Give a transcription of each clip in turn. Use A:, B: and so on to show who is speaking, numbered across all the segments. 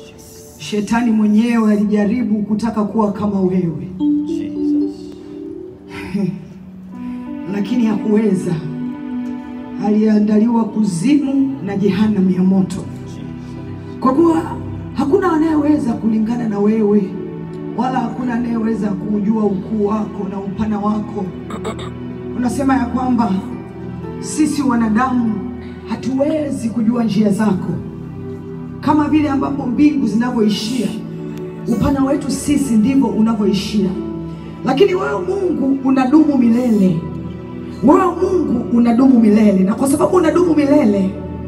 A: Shetani mwenyewe alijaribu kutaka kuwa kama wewe,
B: Jesus.
A: lakini hakuweza. Aliandaliwa kuzimu na jehanamu ya moto, kwa kuwa hakuna anayeweza kulingana na wewe, wala hakuna anayeweza kujua ukuu wako na upana wako. Unasema ya kwamba sisi wanadamu hatuwezi kujua njia zako, kama vile ambapo mbingu zinavyoishia, upana wetu sisi ndivyo unavyoishia, lakini wewe Mungu unadumu milele. Wewe Mungu unadumu milele, na kwa sababu unadumu milele,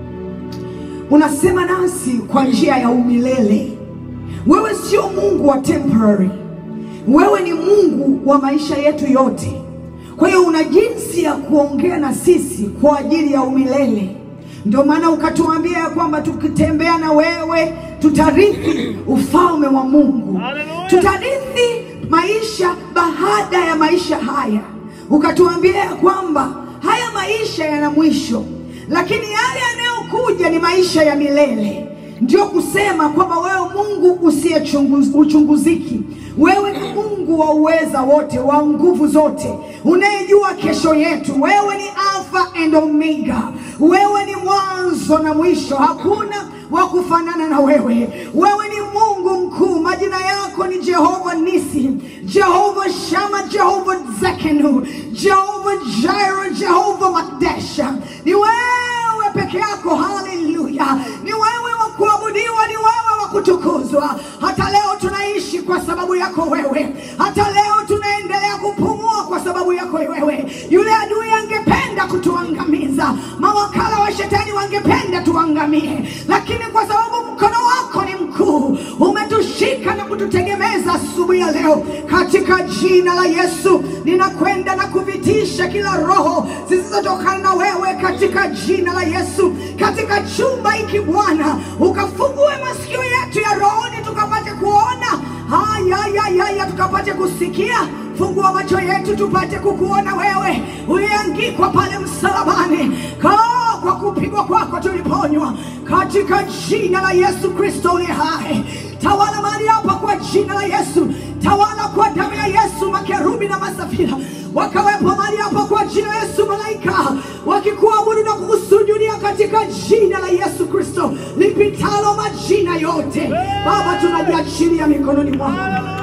A: unasema nasi kwa njia ya umilele. Wewe sio Mungu wa temporary, wewe ni Mungu wa maisha yetu yote. Kwa hiyo una jinsi ya kuongea na sisi kwa ajili ya umilele. Ndio maana ukatuambia ya kwamba tukitembea na wewe tutarithi ufalme wa Mungu,
B: Hallelujah.
A: tutarithi maisha baada ya maisha haya. Ukatuambia ya kwamba haya maisha yana mwisho, lakini yale yanayokuja ni maisha ya milele. Ndio kusema kwamba wewe Mungu usiyechunguziki, wewe ni Mungu wa uweza wote, wa nguvu zote, unayejua kesho yetu. Wewe ni Alpha and Omega, wewe ni mwanzo na mwisho, hakuna wa kufanana na wewe. Wewe ni Mungu mkuu, majina yako ni Jehova Nisi, Jehova Shama, Jehova Zekenu, Jehova Jireh, Jehova Makdesha. Ni wewe peke yako, haleluya! Ni wewe wa kuabudiwa, ni wewe wa kutukuzwa. Hata leo tunaishi kwa sababu yako wewe, hata leo tunaendelea kupumua kwa sababu yako wewe. Yule adui angependa kutuangamiza, mawakala wa shetani wangependa tuangamie, lakini kwa sababu mkono wako ni mkuu, umetushika na kututegemeza asubuhi ya leo, katika jina la Yesu ninakwenda na kuvitisha kila roho zisizotokana na wewe, katika jina la Yesu. Katika chumba hiki Bwana, ukafungue masikio yetu ya rohoni tukapate kuona hayayayaya, tukapate kusikia. Fungua macho yetu tupate kukuona wewe, uliangikwa pale msalabani Kaa kwa kupigwa kwako tuliponywa, katika jina la Yesu Kristo uliye hai. Tawala mahali hapa kwa jina la Yesu, tawala kwa damu ya Yesu. Makerubi na masafira wakawepo mahali hapa kwa jina la Yesu, malaika wakikuabudu na kukusujudia katika jina la Yesu Kristo lipitalo majina yote. Baba, tunajiachilia mikononi mwako,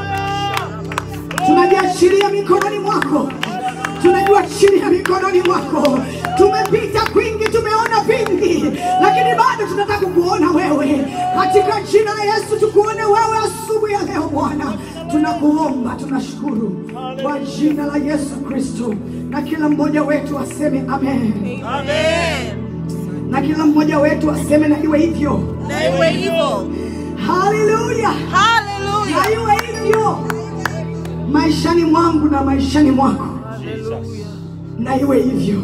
A: tunajiachilia mikononi mwako tunajiachilia mikononi mwako. Tumepita kwingi, tumeona vingi, lakini bado tunataka kukuona wewe. Katika jina la Yesu tukuone wewe asubuhi ya leo Bwana, tunakuomba, tunashukuru kwa jina la Yesu Kristo, na kila mmoja wetu aseme amen,
C: Amen.
A: na kila mmoja wetu aseme na iwe hivyo.
C: Na iwe hivyo.
A: Haleluya, na
C: Hallelujah.
A: iwe hivyo maishani mwangu na maishani mwako, na iwe hivyo.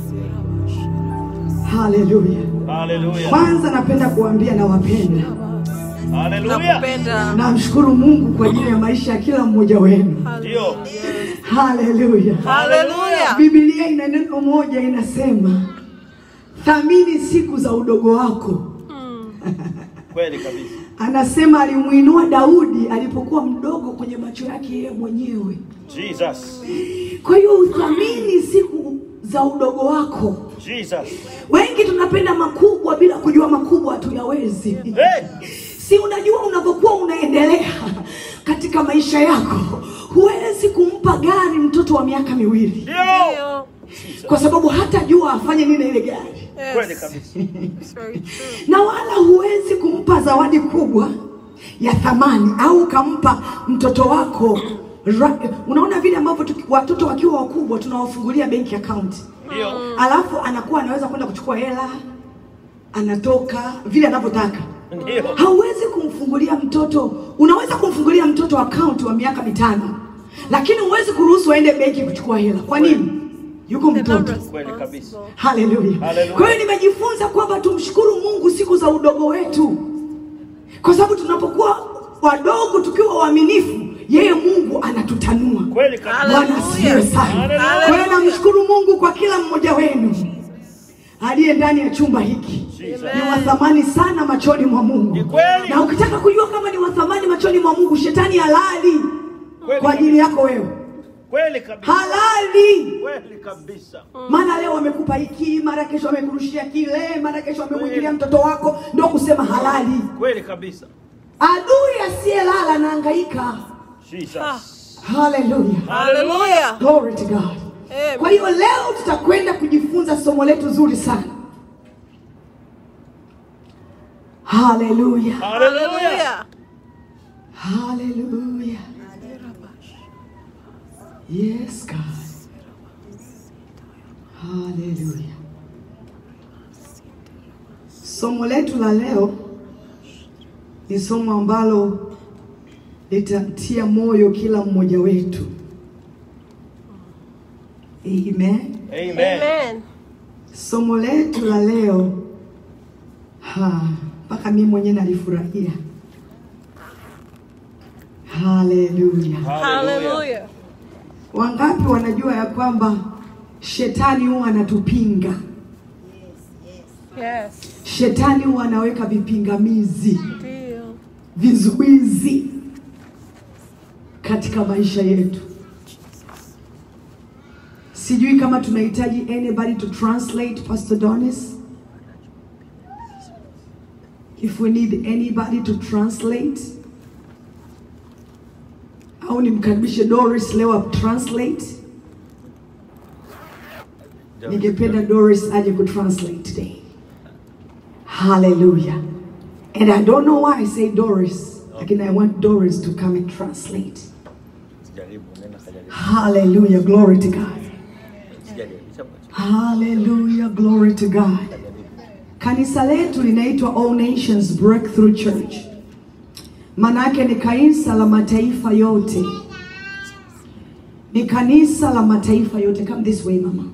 A: Haleluya.
B: Hallelujah.
A: Kwanza napenda kuambia nawapenda.
B: Hallelujah.
C: Nakupenda.
A: Namshukuru Mungu kwa ajili ya maisha ya kila mmoja wenu.
B: Ndio.
A: Haleluya.
C: Hallelujah.
A: Biblia ina neno moja inasema, thamini siku za udogo wako.
B: Kweli kabisa.
A: Anasema alimuinua Daudi alipokuwa mdogo kwenye macho yake yeye mwenyewe.
B: Jesus.
A: Kwa hiyo uthamini siku za udogo wako.
B: Jesus.
A: Wengi tunapenda makubwa bila kujua makubwa hatuyawezi.
B: Hey!
A: Si unajua unavyokuwa unaendelea katika maisha yako, huwezi kumpa gari mtoto wa miaka miwili
B: Ndio.
C: Ndio.
A: kwa sababu hatajua afanye nini ile gari,
B: Kweli
C: Yes.
B: kabisa.
C: It's very true.
A: na wala huwezi kumpa zawadi kubwa ya thamani au ukampa mtoto wako ra, unaona vile ambavyo tuki- watoto wakiwa wakubwa tunawafungulia benki account,
B: Ndio.
A: alafu anakuwa anaweza kwenda kuchukua hela, anatoka vile anavyotaka.
B: Ndio.
A: Hauwezi kumfungulia mtoto, unaweza kumfungulia mtoto akaunti wa miaka mitano, lakini huwezi kuruhusu aende benki kuchukua hela. Kwa nini? Yuko mtoto.
B: Kweli kabisa.
A: Haleluya.
B: Haleluya.
A: Kwa hiyo nimejifunza kwamba tumshukuru Mungu siku za udogo wetu, kwa sababu tunapokuwa wadogo tukiwa waaminifu, yeye Mungu anatutanua.
B: Kweli kabisa.
A: Bwana asifiwe sana.
B: Haleluya.
A: Kwa hiyo namshukuru Mungu kwa kila mmoja wenu. aliye ndani ya chumba hiki
B: Jesus.
A: ni wa thamani sana machoni mwa Mungu.
B: Ni kweli.
A: Na ukitaka kujua kama ni wa thamani machoni mwa Mungu, shetani halali
B: Kweli
A: kwa ajili
B: kabisa.
A: yako wewe,
B: Kweli kabisa.
A: halali.
B: Kweli kabisa.
A: Maana leo wamekupa hiki, mara kesho wamekurushia kile, mara kesho wamemwingilia mtoto wako, ndio kusema halali.
B: Kweli kabisa.
A: Adui asiyelala anahangaika.
B: Jesus.
A: Haleluya,
C: Hallelujah.
A: glory to God. Kwa
C: Amen.
A: hiyo leo tutakwenda kujifunza somo letu zuri sana. Haleluya,
B: Hallelujah.
A: haleluya. Yes God. Haleluya. Somo letu la leo ni somo ambalo litamtia moyo kila mmoja wetu. Amen.
B: Amen.
C: Amen.
A: Somo letu la leo ha, mpaka mimi mwenyewe nalifurahia. Haleluya!
C: Hallelujah.
A: Wangapi wanajua ya kwamba shetani huwa anatupinga?
C: Yes.
A: Shetani huwa anaweka vipingamizi,
C: Deal.
A: vizuizi katika maisha yetu. Sijui kama tunahitaji anybody to translate Pastor Donis. If we need anybody to translate. Au nimkaribishe Doris leo ap translate. Ningependa Doris aje ku translate today. Hallelujah. And I don't know why I say Doris. Lakini I want Doris to come and translate.
B: Jaribu, nenda kajaribu.
A: Hallelujah. Glory to God.
B: Sijaribu. Sema.
A: Hallelujah. Glory to God. Kanisa letu linaitwa All Nations Breakthrough Church. Manake ni kanisa la mataifa yote. Ni kanisa la mataifa yote. Come this way, mama.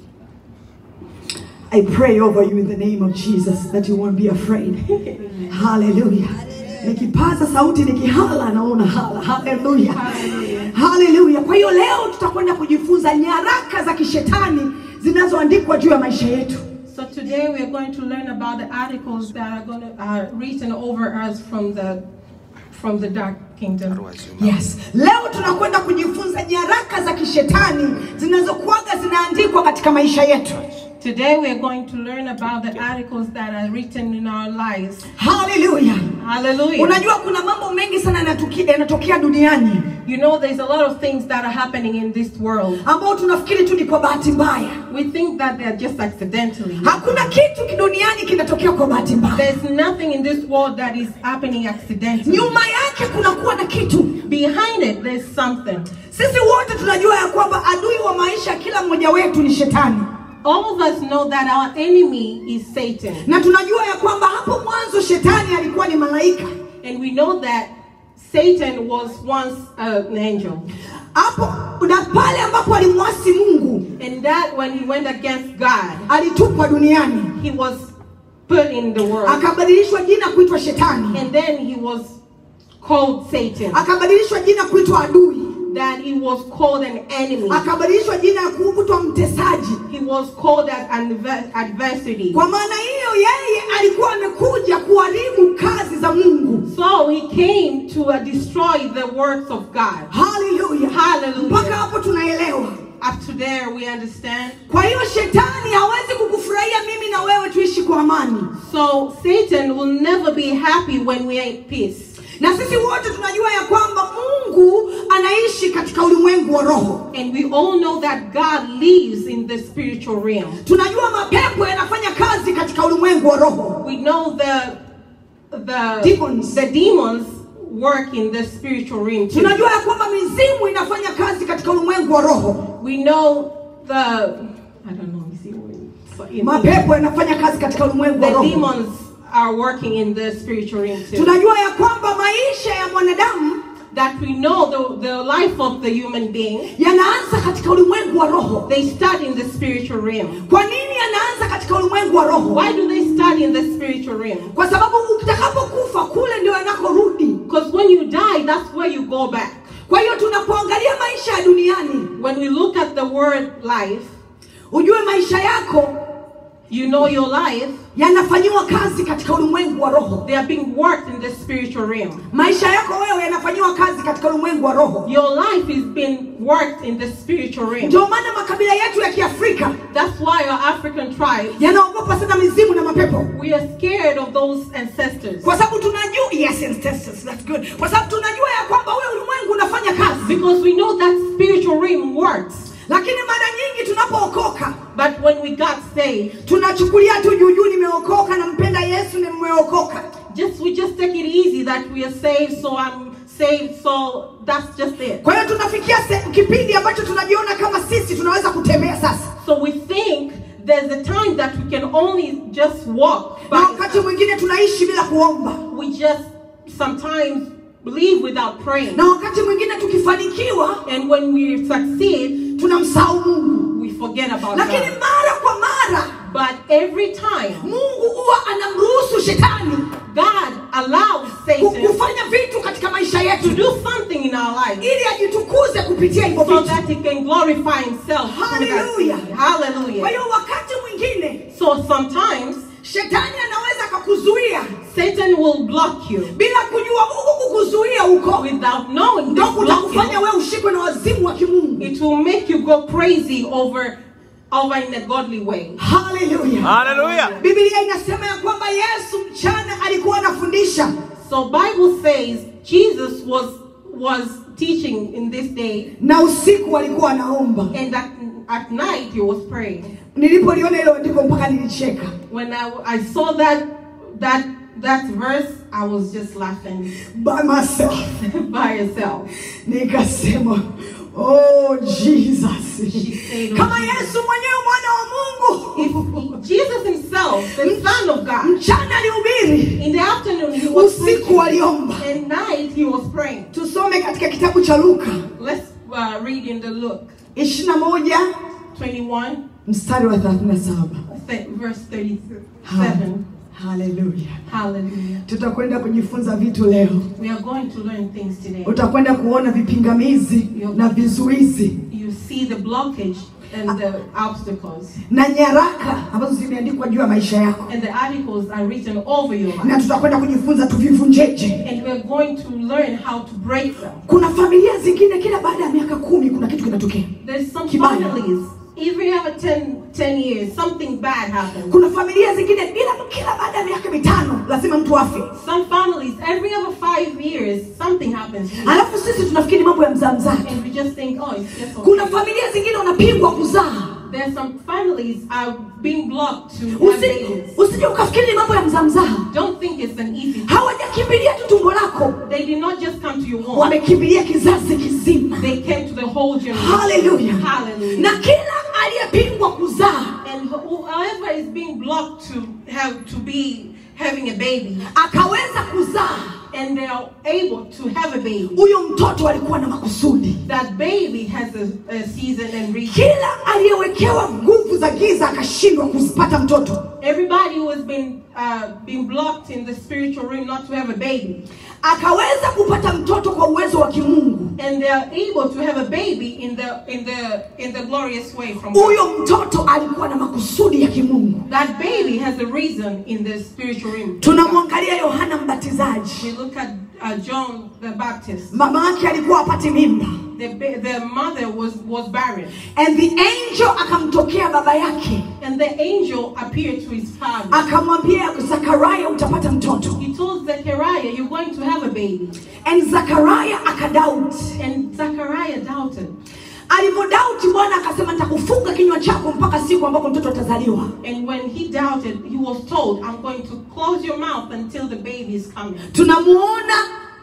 A: I pray over you in the name of Jesus that you won't be afraid. Hallelujah. Nikipaza sauti nikihala naona hala. Hallelujah. Hallelujah. Kwa hiyo leo tutakwenda kujifunza nyaraka za kishetani zinazoandikwa juu ya maisha yetu.
D: So today we are going to learn about the articles that are going to are written over us from the from the dark kingdom.
A: Yes. Leo tunakwenda kujifunza nyaraka za kishetani zinazokuwaga zinaandikwa katika maisha yetu.
D: Today we are going to learn about the articles that are written in our lives.
A: Hallelujah.
D: Hallelujah.
A: Unajua kuna mambo mengi sana yanatuki- yanatokea duniani
D: You know there's a lot of things that are happening in this world.
A: ambao tunafikiri tu ni kwa bahati mbaya.
D: We think that they're just accidentally.
A: Hakuna kitu kiduniani kinatokea kwa bahati mbaya.
D: There's nothing in this world that is happening accidentally.
A: Nyuma yake kunakuwa na kitu.
D: Behind it there's something.
A: Sisi wote tunajua ya kwamba adui wa maisha ya kila mmoja wetu ni shetani,
D: All of us know that our enemy is Satan.
A: na tunajua ya kwamba hapo mwanzo shetani alikuwa ni malaika.
D: And we know that Satan was once an angel.
A: Hapo na pale ambapo alimwasi Mungu
D: And that when he went against God,
A: alitupwa duniani,
D: he was put in the world.
A: akabadilishwa jina kuitwa shetani,
D: And then he was called Satan.
A: akabadilishwa jina kuitwa adui,
D: That he was called an enemy.
A: akabadilishwa jina ya kuitwa mtesaji.
D: He was called an adver- adversity.
A: Kwa maana hiyo, yeye alikuwa amekuja kuharibu kazi za Mungu.
D: So he came to uh, destroy the works of God.
A: Haleluya,
D: Hallelujah.
A: mpaka hapo tunaelewa.
D: Up to there, we understand.
A: Kwa hiyo shetani hawezi kukufurahia mimi na wewe tuishi kwa amani,
D: So Satan will never be happy when we are at peace.
A: na sisi wote tunajua ya kwamba Mungu anaishi katika ulimwengu wa roho.
D: And we all know that God lives in the spiritual realm.
A: Tunajua mapepo yanafanya kazi katika ulimwengu wa roho.
D: We know the the
A: Demons.
D: the demons work in the spiritual realm too.
A: Tunajua ya kwamba mizimu inafanya kazi katika ulimwengu wa roho.
D: We know the I don't know. You see, so in-
A: Mapepo yanafanya kazi katika ulimwengu wa
D: the
A: roho.
D: demons are working in the spiritual realm too.
A: Tunajua ya kwamba maisha ya mwanadamu
D: That we know the the life of the human being
A: yanaanza katika ulimwengu wa roho.
D: they start in the spiritual realm.
A: Kwa nini yanaanza katika ulimwengu wa roho?
D: Why do they start in the spiritual realm?
A: Kwa sababu utakapokufa kule ndio yanakorudi.
D: Because when you die, that's where you go back.
A: Kwa hiyo tunapoangalia maisha ya duniani,
D: When we look at the word life,
A: ujue maisha yako
D: You know your life,
A: yanafanyiwa kazi katika ulimwengu wa roho.
D: they are being worked in the spiritual realm.
A: Maisha yako wewe yanafanyiwa kazi katika ulimwengu wa roho.
D: Your life is being worked in the spiritual realm.
A: Ndio maana makabila yetu ya Kiafrika
D: That's why our African tribes,
A: yanaogopa sana mizimu na mapepo,
D: we are scared of those ancestors.
A: kwa sababu tunajua yes, ancestors, that's good, kwa sababu tunajua ya kwamba ule ulimwengu unafanya kazi,
D: Because we know that spiritual realm works.
A: lakini mara nyingi tunapookoka
D: But when we got saved,
A: tunachukulia tu juujuu, nimeokoka, nampenda Yesu, nimeokoka.
D: just we just take it easy that we are saved, so I'm saved, so that's just it.
A: Kwa hiyo tunafikia se- kipindi ambacho tunajiona kama sisi tunaweza kutembea sasa,
D: So we think there's a time that we can only just walk.
A: na
D: By
A: wakati mwingine tunaishi bila kuomba,
D: we just sometimes believe without praying.
A: na wakati mwingine tukifanikiwa
D: And when we succeed,
A: tunamsahau Mungu,
D: we forget about
A: lakini
D: God.
A: mara kwa mara
D: But every time
A: Mungu huwa anamruhusu shetani
D: God allows
A: ku-
D: Satan
A: kufanya vitu katika maisha
D: to
A: yetu
D: do something in our life
A: ili ajitukuze kupitia hivyo
D: so
A: vitu.
D: that he can glorify himself. through that
A: Hallelujah.
D: thing.
A: Kwa
D: Hallelujah.
A: hiyo wakati mwingine
D: So sometimes
A: shetani anaweza akakuzuia
D: Satan will block you
A: bila kujua huku kukuzuia huko
D: without knowing
A: ndo
D: this
A: kutakufanya
D: blocking.
A: wewe ushikwe na wazimu wa kimungu.
D: It will make you go crazy over over in a godly way.
A: Haleluya!
B: Hallelujah.
A: Biblia inasema ya kwamba Yesu mchana alikuwa anafundisha
D: So Bible says Jesus was was teaching in this day
A: na usiku alikuwa anaomba.
D: and at, at night he was praying.
A: Nilipoliona hilo andiko mpaka nilicheka.
D: When I, I saw that that that verse, I was just laughing
A: by myself
D: by yourself.
A: nikasema oh jesus
D: She said,
A: kama yesu mwenyewe mwana wa mungu
D: If Jesus himself, the Son of God,
A: mchana alihubiri
D: in the afternoon he was
A: usiku
D: preaching,
A: aliomba
D: and night he was praying.
A: tusome katika kitabu cha luka
D: Let's uh, read in the Luke
A: 21
D: 21,
A: mstari wa 37
D: th- verse 37.
A: haleluya
D: Hallelujah.
A: tutakwenda kujifunza vitu leo
D: We are going to learn things today.
A: utakwenda kuona vipingamizi na vizuizi
D: You see the blockage and the obstacles,
A: na nyaraka ambazo zimeandikwa juu ya maisha yako
D: and the articles are written over your
A: na
D: life.
A: tutakwenda kujifunza tuvivunjeje
D: And we're going to learn how to break them.
A: kuna familia zingine kila baada ya miaka kumi kuna kitu kinatokea
D: There's some
A: Kibaya.
D: families, every every 10, 10 years, something bad happens.
A: kuna familia zingine bila kila baada ya miaka mitano lazima mtu afe
D: Some families, every other five years, something happens.
A: alafu sisi tunafikiri mambo ya mzaa mzaa
D: And we just think, oh, it's just okay.
A: kuna familia zingine wanapingwa kuzaa
D: There's some families are being blocked to have
A: Usi-
D: babies.
A: usije ukafikiri ni mambo ya mzaa mzaa
D: Don't think it's an easy thing.
A: hawajakimbilia tu tumbo lako
D: They did not just come to your home.
A: wamekimbilia kizazi kizima
D: They came to the whole generation.
A: haleluya
D: Hallelujah.
A: na kila aliyepingwa kuzaa
D: And whoever is being blocked to have to be having a baby,
A: akaweza kuzaa
D: and they are able to have a baby,
A: huyo mtoto alikuwa na makusudi
D: that baby has a, a season and reason.
A: kila aliyewekewa nguvu za giza akashindwa kuzipata mtoto
D: Everybody who has been uh, been blocked in the spiritual realm not to have a baby,
A: akaweza kupata mtoto kwa uwezo wa kimungu
D: and they are able to have a baby in the in the in the glorious way from God.
A: huyo mtoto alikuwa na makusudi ya kimungu
D: That baby has a reason in the spiritual realm.
A: tunamwangalia yohana mbatizaji
D: We look at uh, John the Baptist.
A: mama yake alikuwa apati mimba
D: The, ba- the mother was, was barren,
A: and the angel akamtokea baba yake
D: and the angel appeared to his father.
A: akamwambia zakaraya utapata mtoto
D: He told Zechariah, You're going to have a baby.
A: and zakaraya akadauti
D: And Zechariah doubted.
A: alivyodauti bwana akasema nitakufunga kinywa chako mpaka siku ambapo mtoto atazaliwa
D: And when he doubted, he was told, I'm going to close your mouth until the baby is coming.
A: tunamuona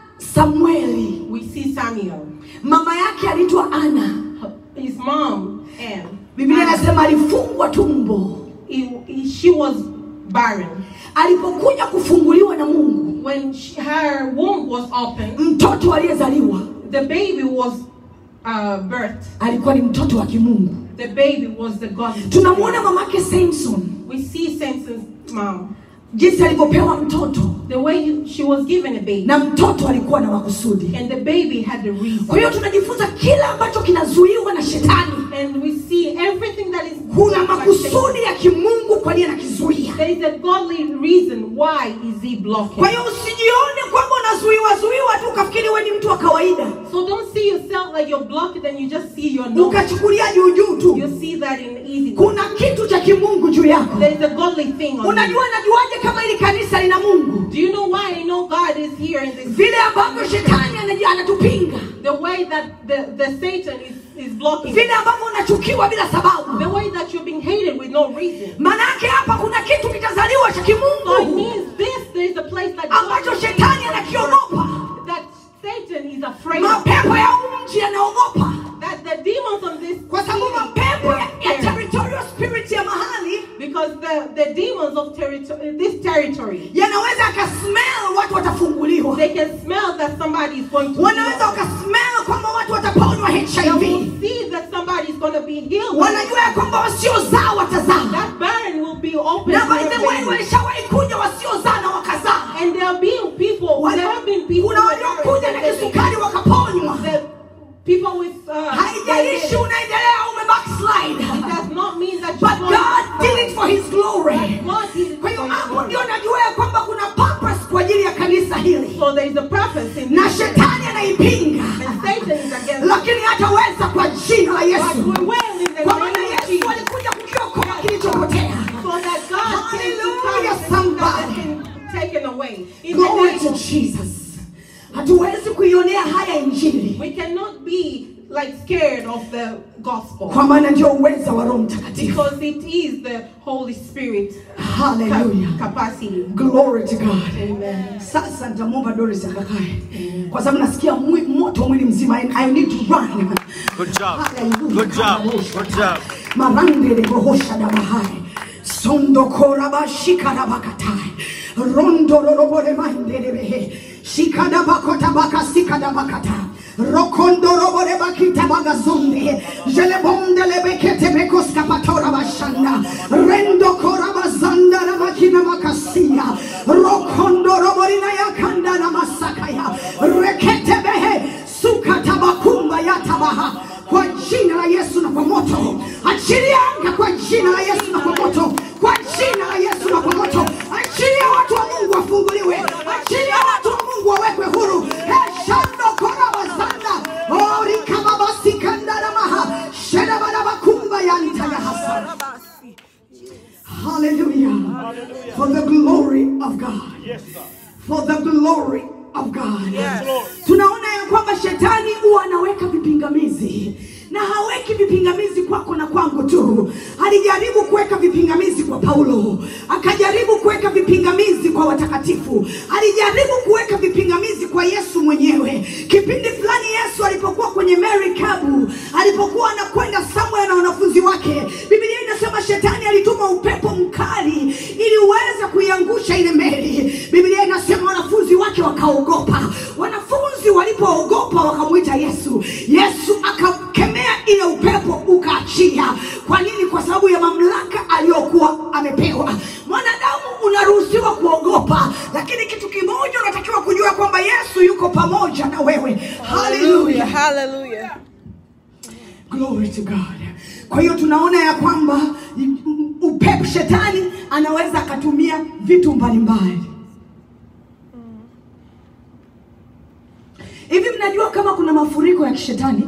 A: samueli
D: We see Samuel.
A: mama yake aliitwa ana
D: His mom, Anne,
A: biblia inasema alifungwa tumbo
D: he, he- she was barren.
A: alipokuja kufunguliwa na mungu
D: When she, her womb was opened,
A: mtoto aliyezaliwa
D: the baby was uh, birthed.
A: alikuwa ni mtoto wa kimungu
D: The baby was the God.
A: tunamwona mamake samson
D: We see Samson's mom.
A: jinsi alivyopewa mtoto
D: The way he- she was given a baby.
A: na mtoto alikuwa na makusudi
D: And the baby had a reason.
A: kwa hiyo tunajifunza kila ambacho kinazuiwa na shetani
D: And we see everything that is
A: kuna
D: blocked by
A: makusudi ya kimungu kwa nini anakizuia.
D: There is a godly reason why is he blocking.
A: Kwa hiyo usijione kwamba unazuiwa zuiwa tu ukafikiri wewe ni mtu wa kawaida,
D: So don't see yourself like you're blocked and you just see your no.
A: ukachukulia juu juu tu.
D: You see that in easy.
A: Kuna kitu cha kimungu juu yako.
D: There is a godly thing on you.
A: Unajua najuaje kama hili kanisa lina Mungu?
D: Do you know why I know God is here in this?
A: Vile ambavyo shetani anaji- anatupinga,
D: The way that the, the Satan is, is blocking.
A: vile ambavyo unachukiwa bila
D: The
A: sababu.
D: way that you're being hated with no reason.
A: Maanake hapa kuna kitu kitazaliwa cha
D: So it
A: kimungu
D: means this, there is a place that
A: ambacho shetani anakiogopa.
D: that Satan is afraid of.
A: Mapepo ya huu mji yanaogopa,
D: That the demons of this
A: kwa sababu
D: city
A: mapepo ya,
D: are
A: ya
D: scared.
A: territorial spirit ya mahali
D: Because the, the demons of territory, this territory,
A: yanaweza akasmell watu watafunguliwa,
D: they can smell that somebody is going to
A: wanaweza
D: heal.
A: wakasmell kwamba watu wataponywa
D: They
A: HIV,
D: will see that somebody is going to be healed.
A: wanajua ya kwamba wasiozaa watazaa,
D: That barren will be open.
A: na
D: to
A: by
D: their
A: the way
D: babies.
A: walishawahi kuja wasiozaa na wakazaa.
D: And there have been people,
A: Wale-
D: there have been people,
A: kuna
D: with
A: waliokuja na
D: barren,
A: kisukari wakaponywa.
D: the people with uh,
A: Haijalishi unaendelea ume
D: it
A: backslide,
D: does not mean that
A: but
D: you're
A: God did it for His glory.
D: God did it
A: Kwa hiyo
D: for His
A: hapo
D: glory.
A: ndio najua ya kwamba kuna purpose kwa ajili ya kanisa hili,
D: So there is a purpose in
A: na
D: this.
A: shetani anaipinga,
D: And Satan is against it.
A: lakini hataweza kwa jina la
D: But
A: Yesu,
D: we will in the
A: kwa
D: name
A: maana
D: of
A: Yesu
D: Jesus.
A: alikuja kukiokoa kilichopotea.
D: So that God can
A: Hallelujah,
D: become
A: somebody.
D: somebody taken away. In the
A: Glory
D: name
A: to
D: of
A: Jesus. Hatuwezi kuionea haya injili,
D: We cannot be like scared of the gospel
A: kwa maana ndio uweza wa Roho Mtakatifu.
D: because it is the Holy Spirit
A: Hallelujah.
D: ca- capacity.
A: Glory to God.
D: Amen.
A: Sasa nitamwomba Doris akakae kwa sababu nasikia mwi, moto mwili mzima. I, I need to run.
B: Good job.
A: Hallelujah.
B: Good job. Good job.
A: marangele bohosha dabahai sondo koraba shikarabakatai rondo rorobore manderebehe shikadabakota baka sikadabakata rokondo robore bakita bagazonde jelebonde lebekete bekoska patora bashanda rendo korabazanda rabakina makasia rokondo roborina yakanda na masakaya rekete behe sukatabakumba yatabaha kwa jina la Yesu na kwa moto. Achilia anga kwa jina la Yesu na kwa moto, kwa jina la Yesu na kwa moto. Achilia watu wa Mungu wafunguliwe, achilia watu wa Mungu wawekwe huru. Heshando kora bazanda ori kama basi kandara maha sheda bada bakumba ya nitaya hasa. Hallelujah. For the glory of God.
B: Yes, sir.
A: For the glory of God.
B: Yes, Lord.
A: Tunaona ya kwamba shetani huwa anaweka vipingamizi na haweki vipingamizi kwako na kwangu tu. Alijaribu kuweka vipingamizi kwa Paulo, akajaribu kuweka vipingamizi kwa watakatifu, alijaribu kuweka vipingamizi kwa Yesu mwenyewe. Kipindi fulani Yesu alipokuwa kwenye merikabu, alipokuwa anakwenda somewhere na wanafunzi wake, Biblia inasema shetani alituma upepo mkali ili uweze kuiangusha ile meli. Biblia inasema wanafunzi wake wakaogopa. Wanafunzi walipoogopa wakamwita Yesu. Yesu akakemea ile upepo ukaachia. Kwa nini? Kwa sababu ya mamlaka aliyokuwa amepewa. Mwanadamu unaruhusiwa kuogopa, lakini kitu kimoja unatakiwa kujua kwamba Yesu yuko pamoja na wewe. Haleluya.
C: Hallelujah.
A: Glory to God. Kwa hiyo tunaona ya kwamba mm, upepo shetani anaweza akatumia vitu mbalimbali. Hivi mnajua kama kuna mafuriko ya kishetani?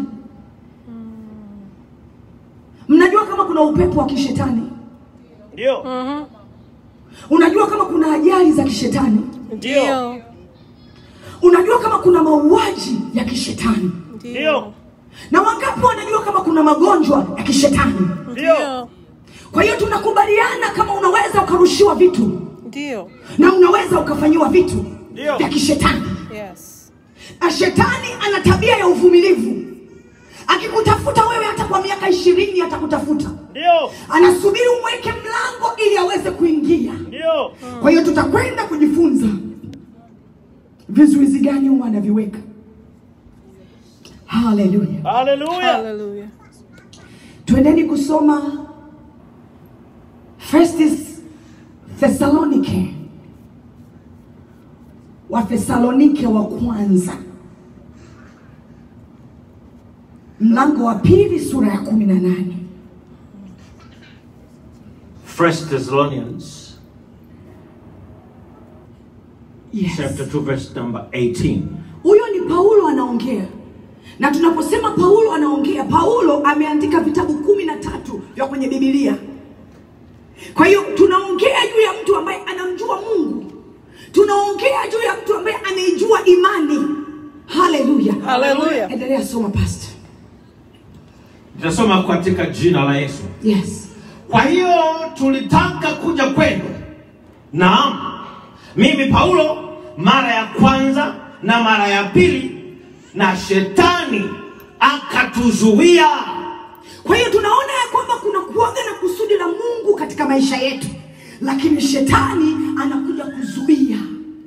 A: Mnajua kama kuna upepo wa kishetani?
B: Ndio.
A: Unajua kama kuna ajali za kishetani?
B: Ndio.
A: Unajua kama kuna mauaji ya kishetani?
B: Ndio.
A: Na wangapi wanajua kama kuna magonjwa ya kishetani?
B: Ndio.
A: Kwa hiyo tunakubaliana kama unaweza ukarushiwa vitu
C: Ndio.
A: na unaweza ukafanyiwa vitu
B: Ndio.
A: vya kishetani.
C: Yes.
A: Na shetani ana tabia ya uvumilivu. Akikutafuta wewe hata kwa miaka ishirini atakutafuta,
B: Ndio.
A: anasubiri umweke mlango ili aweze kuingia.
B: Ndio.
A: Kwa hiyo tutakwenda kujifunza vizuizi gani huwa anaviweka. Haleluya!
B: Hallelujah.
C: Hallelujah.
A: Twendeni kusoma First Thessalonike, wa Thesalonike wa kwanza mlango wa pili sura ya kumi na nane.
E: First Thessalonians
A: Yes.
E: chapter 2 verse number 18.
A: Huyo ni Paulo anaongea, na tunaposema Paulo anaongea, Paulo ameandika vitabu kumi na tatu vya kwenye Biblia. Kwa hiyo tunaongea juu ya mtu ambaye anamjua Mungu, tunaongea juu ya mtu ambaye anaijua imani. Haleluya,
C: Hallelujah.
A: Endelea soma pastor.
E: Nitasoma katika jina la Yesu.
A: Yes.
E: Kwa hiyo tulitaka kuja kwenu. Naam, mimi Paulo, mara ya kwanza na mara ya pili, na shetani akatuzuia.
A: Kwa hiyo tunaona ya kwamba kuna kuaga na kusudi la Mungu katika maisha yetu, lakini shetani anakuja kuzuia.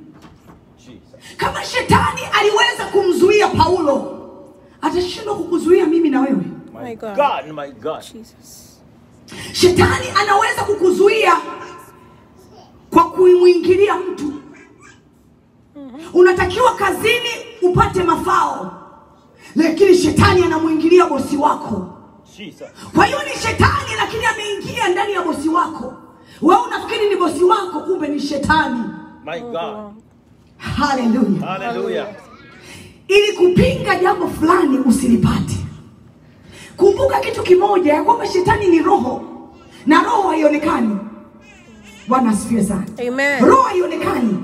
A: Kama shetani aliweza kumzuia Paulo, atashindwa kukuzuia mimi na wewe.
C: My God.
E: God, my God.
C: Jesus.
A: Shetani anaweza kukuzuia kwa kuimwingilia mtu. Unatakiwa kazini upate mafao, lakini shetani anamwingilia bosi wako.
E: Jesus.
A: Kwa hiyo ni shetani, lakini ameingia ndani ya bosi wako. Wewe unafikiri ni bosi wako, kumbe ni shetani.
E: My God.
A: Haleluya!
E: Hallelujah.
A: Ili kupinga jambo fulani usilipate, kumbuka kitu kimoja, ya kwamba shetani ni roho na roho haionekani. Bwana asifiwe sana.
C: Amen.
A: Roho haionekani.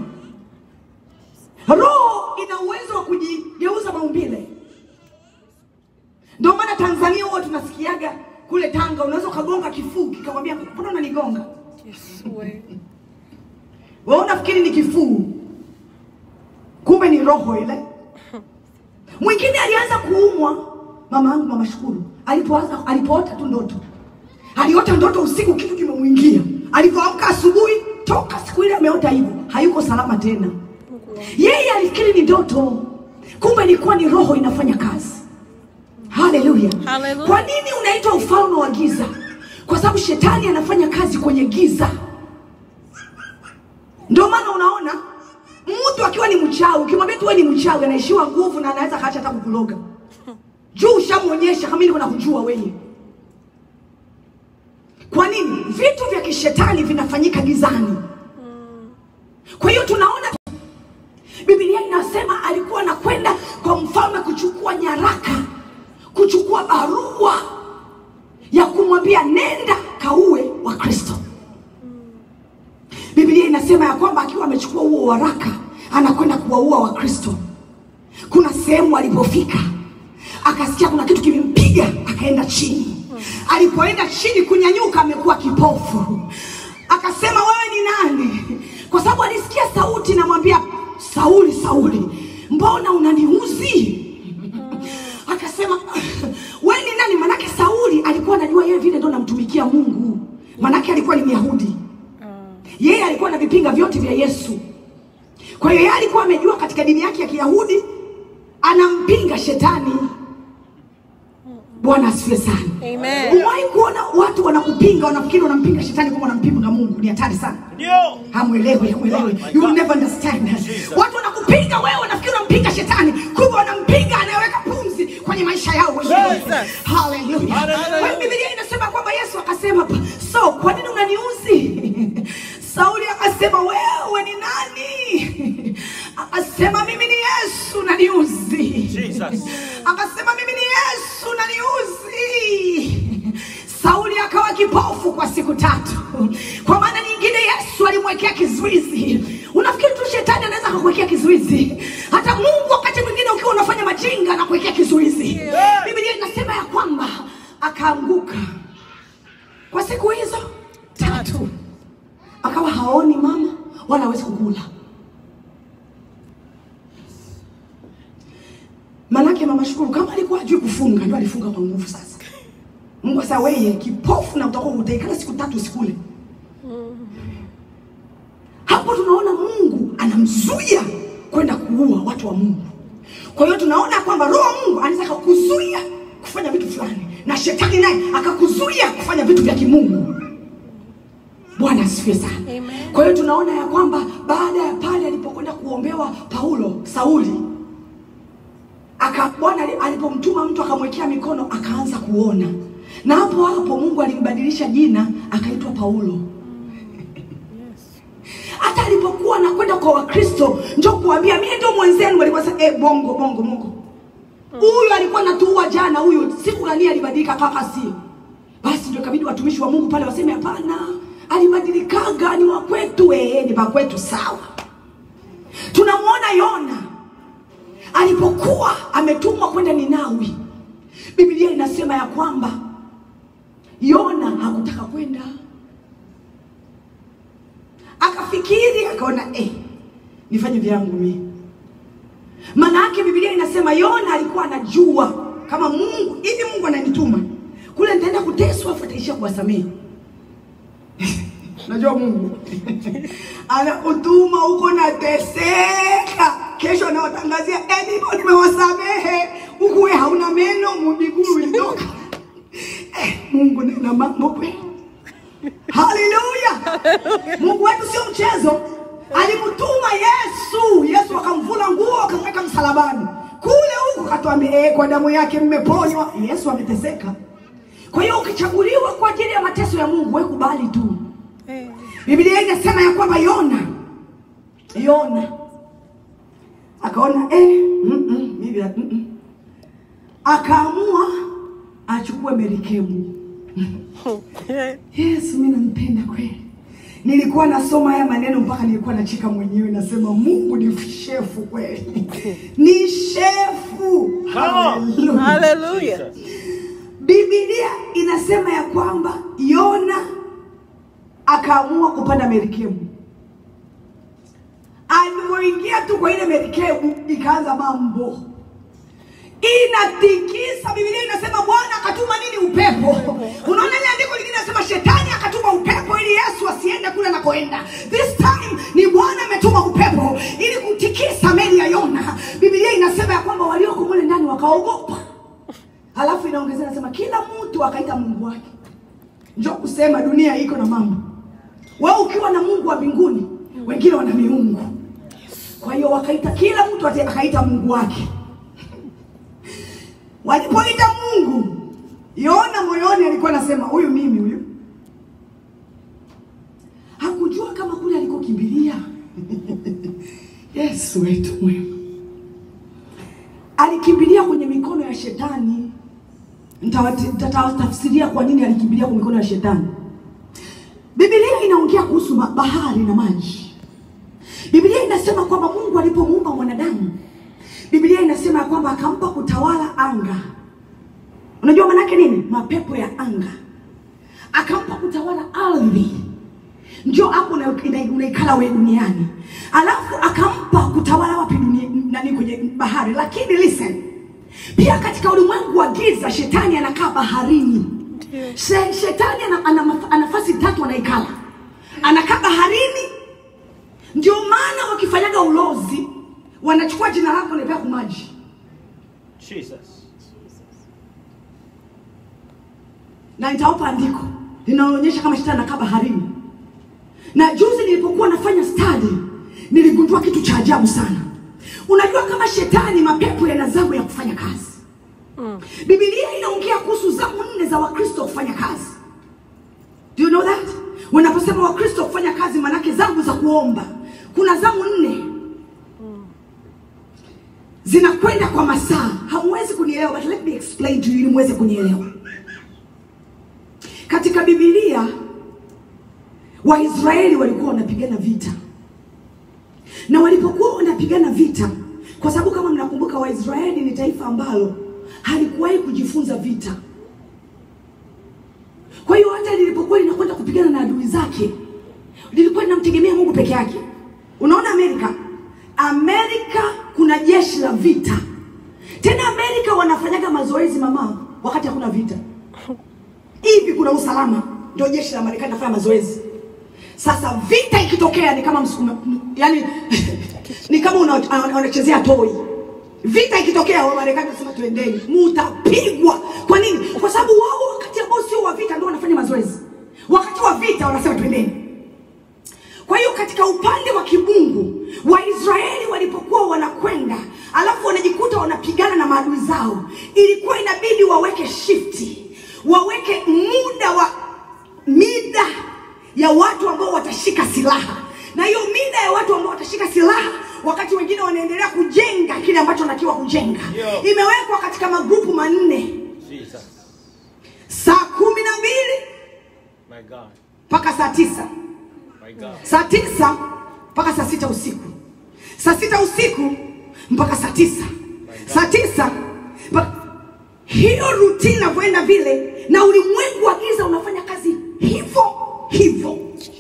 A: Roho ina uwezo wa kujigeuza maumbile. Ndio maana Tanzania huwa tunasikiaga kule Tanga, unaweza ukagonga kifuu kikamwambia, mbona unanigonga?
C: Yes, Lord.
A: Wewe unafikiri ni kifuu, kumbe ni roho ile. Mwingine alianza kuumwa, mama yangu mama Shukuru, alipoanza alipoota tu ndoto, aliota ndoto usiku, kitu kimemwingia. Alipoamka asubuhi, toka siku ile ameota hivyo, hayuko salama tena. Yeye alifikiri ni ndoto, kumbe ilikuwa ni roho inafanya kazi. Haleluya!
C: Hallelujah.
A: Kwa nini unaitwa ufalme wa giza? Kwa sababu shetani anafanya kazi kwenye giza. Ndio maana unaona mtu akiwa ni mchawi, ukimwambia tu wewe ni mchawi, anaishiwa nguvu na anaweza kaacha hata kukuloga juu ushamwonyesha kama niko nakujua wewe. Kwa nini? Vitu vya kishetani vinafanyika gizani. Kwa hiyo tunaona Biblia inasema alikuwa anakwenda kwa mfalme kuchukua nyaraka, kuchukua barua ya kumwambia nenda kaue wa Kristo. Biblia inasema ya kwamba akiwa amechukua huo waraka anakwenda kuwaua Wakristo. Kuna sehemu alipofika akasikia kuna kitu kimempiga, akaenda chini. Alipoenda chini kunyanyuka, amekuwa kipofu. Akasema wewe ni nani? Kwa sababu alisikia sauti namwambia, Sauli, Sauli, mbona unaniuzi? Akasema wewe ni nani? Manake Sauli alikuwa anajua yeye vile ndo namtumikia Mungu, manake alikuwa ni Myahudi yeye alikuwa na vipinga vyote vya Yesu. Kwa hiyo yeye alikuwa amejua katika dini yake ya Kiyahudi anampinga shetani. Bwana asifiwe sana.
C: Amen.
A: Umewahi kuona watu wanakupinga, wanafikiri wanampinga shetani kama wanampinga Mungu? Ni hatari sana.
E: Ndio.
A: Hamwelewi, hamwelewi. You will never understand. Watu wanakupinga wewe, wanafikiri wanampinga shetani, kumbe wanampinga anayeweka pumzi kwenye maisha yao wenyewe.
C: Jesus.
A: Haleluya.
E: Hallelujah.
A: Kwa hiyo Biblia inasema kwamba Yesu akasema, so kwa nini unaniuzi? Sauli akasema, wewe ni nani? Akasema, mimi ni Yesu naniuzi.
E: Jesus.
A: Akasema, mimi ni Yesu naniuzi. Sauli akawa kipofu kwa siku tatu. Kwa maana nyingine, Yesu alimwekea kizuizi. Unafikiri tu shetani anaweza kukuwekea kizuizi? Hata Mungu wakati mwingine ukiwa unafanya majinga na kuwekea kizuizi. Biblia inasema ya kwamba akaanguka kwa siku hizo tatu, akawa haoni mama wala hawezi kukula. Manake mama Shukuru kama alikuwa ajui kufunga, ndio alifunga kwa nguvu sasa. Mungu sasa, wewe kipofu na utakuwa utaikala siku tatu usikule. Hapo tunaona Mungu anamzuia kwenda kuua watu wa Mungu. Kwa hiyo tunaona kwamba roho wa Mungu anaweza kukuzuia kufanya vitu fulani, na shetani naye akakuzuia kufanya vitu vya kimungu. Bwana asifiwe sana.
C: Amen.
A: Kwa hiyo tunaona ya kwamba baada ya pale alipokwenda kuombewa Paulo, Sauli aka Bwana ali- alipomtuma mtu akamwekea mikono akaanza kuona, na hapo hapo Mungu alimbadilisha jina akaitwa Paulo. hata alipokuwa anakwenda kwa wakristo njo kuambia mie ndio mwenzenu walikuwa sasa eh, bongo bongo bongo huyu alikuwa natuua jana huyu siku gani alibadilika kaka si basi ndio ikabidi watumishi wa mungu pale waseme hapana alibadilikaga ni wakwetu ee ni wakwetu sawa tunamwona yona alipokuwa ametumwa kwenda ninawi biblia inasema ya kwamba yona hakutaka kwenda akafikiri akaona eh, nifanye vyangu mi maana yake biblia inasema yona alikuwa anajua kama mungu hivi mungu ananituma kule nitaenda kuteswa afu ataishia kuwasamehe najua mungu anakutuma huko nateseka kesho anawatangazia "Eh, nimewasamehe huku we hauna meno miguu ilitoka eh, mungu nena mambo kweli haleluya mungu wetu sio mchezo alimtuma yesu yesu akamvuna nguo akamweka msalabani kule huko katuambia eh, kwa damu yake mmeponywa yesu ameteseka kwa hiyo ukichaguliwa kwa ajili ya mateso ya mungu we kubali tu
C: Eh.
A: biblia inasema ya kwamba yona yona akaona eh, mm -mm, mimi, mm -mm. akaamua achukue merikebu yesu mi nampenda kweli nilikuwa nasoma haya maneno mpaka nilikuwa nacheka mwenyewe nasema mungu ni shefu kweli ni shefu Hallelujah.
C: Hallelujah.
A: Biblia inasema ya kwamba Yona akaamua kupanda merikebu. Alipoingia tu kwa ile merikebu, ikaanza mambo inatikisa. Biblia inasema Bwana akatuma nini? Upepo. Unaona ile andiko lingine inasema shetani akatuma upepo ili Yesu asiende kule anakoenda. This time ni Bwana ametuma upepo ili kutikisa meli ya Yona. Biblia inasema ya kwamba walioko mule ndani wakaogopa. Halafu inaongezea nasema kila mtu akaita Mungu wake. Njoo kusema dunia iko na mambo. Wewe ukiwa na Mungu wa mbinguni, wengine wana miungu. Kwa hiyo wakaita kila mtu ate- akaita Mungu wake. Walipoita Mungu, Yona moyoni alikuwa anasema huyu mimi huyu. Hakujua kama kule alikokimbilia. Yesu wetu mwema alikimbilia kwenye mikono ya shetani. Nitawati- Nitatawatafsiria kwa nini alikimbilia kwa mikono ya shetani. Biblia inaongea kuhusu ma- bahari na maji. Biblia inasema kwamba Mungu alipomuumba mwanadamu, Biblia inasema ya kwamba akampa kutawala anga. Unajua maanake nini? Mapepo ya anga. Akampa kutawala ardhi njo hapo una- ina- unaikala we duniani alafu akampa kutawala wapi dunia nani kwenye bahari lakini listen pia katika ulimwengu wa giza shetani anakaa baharini She, shetani ana, ana, maf- ana nafasi tatu anaikala anakaa baharini ndio maana wakifanyaga ulozi wanachukua jina lako naipea kumaji
E: Jesus.
A: na nitawapa andiko linaonyesha kama shetani anakaa baharini. Na juzi nilipokuwa nafanya study niligundua kitu cha ajabu sana. Unajua kama shetani, mapepo yana zamu ya kufanya kazi. Biblia inaongea kuhusu zamu nne za Wakristo kufanya kazi. Do you know that? Wanaposema Wakristo kufanya kazi, manake zamu za kuomba. Kuna zamu nne zinakwenda kwa masaa. Hamwezi kunielewa, but let me explain to you ili muweze kunielewa. Katika Biblia Waisraeli walikuwa wanapigana vita, na walipokuwa wanapigana vita, kwa sababu kama mnakumbuka, Waisraeli ni taifa ambalo halikuwahi kujifunza vita. Kwa hiyo hata lilipokuwa linakwenda kupigana na adui zake, lilikuwa linamtegemea Mungu peke yake. Unaona Amerika, Amerika kuna jeshi la vita. Tena Amerika wanafanyaga mazoezi mama, wakati hakuna vita hivi kuna usalama, ndio jeshi la Marekani nafanya mazoezi. Sasa vita ikitokea ni kama msukuma, yani ni kama una- una- unachezea toi. Vita ikitokea wa Marekani wanasema tuendeni, mutapigwa. Kwa nini? Kwa sababu wao wakati ambao sio wa vita ndio wanafanya mazoezi, wakati wa vita wanasema tuendeni. Kwa hiyo katika upande wa kibungu Waisraeli walipokuwa wanakwenda alafu wanajikuta wanapigana na maadui zao, ilikuwa inabidi waweke shifti, waweke muda wa mida ya watu ambao watashika silaha na hiyo mida ya watu ambao watashika silaha wakati wengine wanaendelea kujenga kile ambacho wanakiwa kujenga
E: Ndio.
A: imewekwa katika magrupu manne
E: Jesus.
A: saa kumi na mbili
E: My God.
A: mpaka saa tisa
E: My God.
A: saa tisa mpaka saa sita usiku saa sita usiku mpaka saa tisa saa tisa mpaka... hiyo rutini inavyoenda vile na ulimwengu wa giza unafanya kazi hivyo hivyo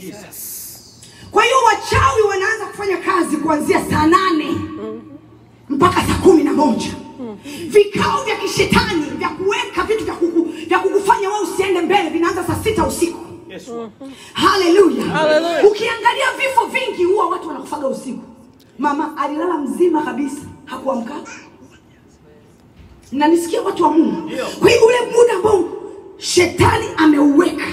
A: kwa hiyo wachawi wanaanza kufanya kazi kuanzia saa nane mpaka saa kumi na moja vikao vya kishetani vya kuweka vitu vya, kuku, vya kukufanya wewe usiende mbele vinaanza saa sita usiku
E: Yes, Lord.
A: haleluya
C: Hallelujah.
A: ukiangalia vifo vingi huwa watu wanakufaga usiku mama alilala mzima kabisa hakuamka nanisikia watu wa mungu
E: Ndio.
A: kwa hiyo ule muda ambao shetani ameuweka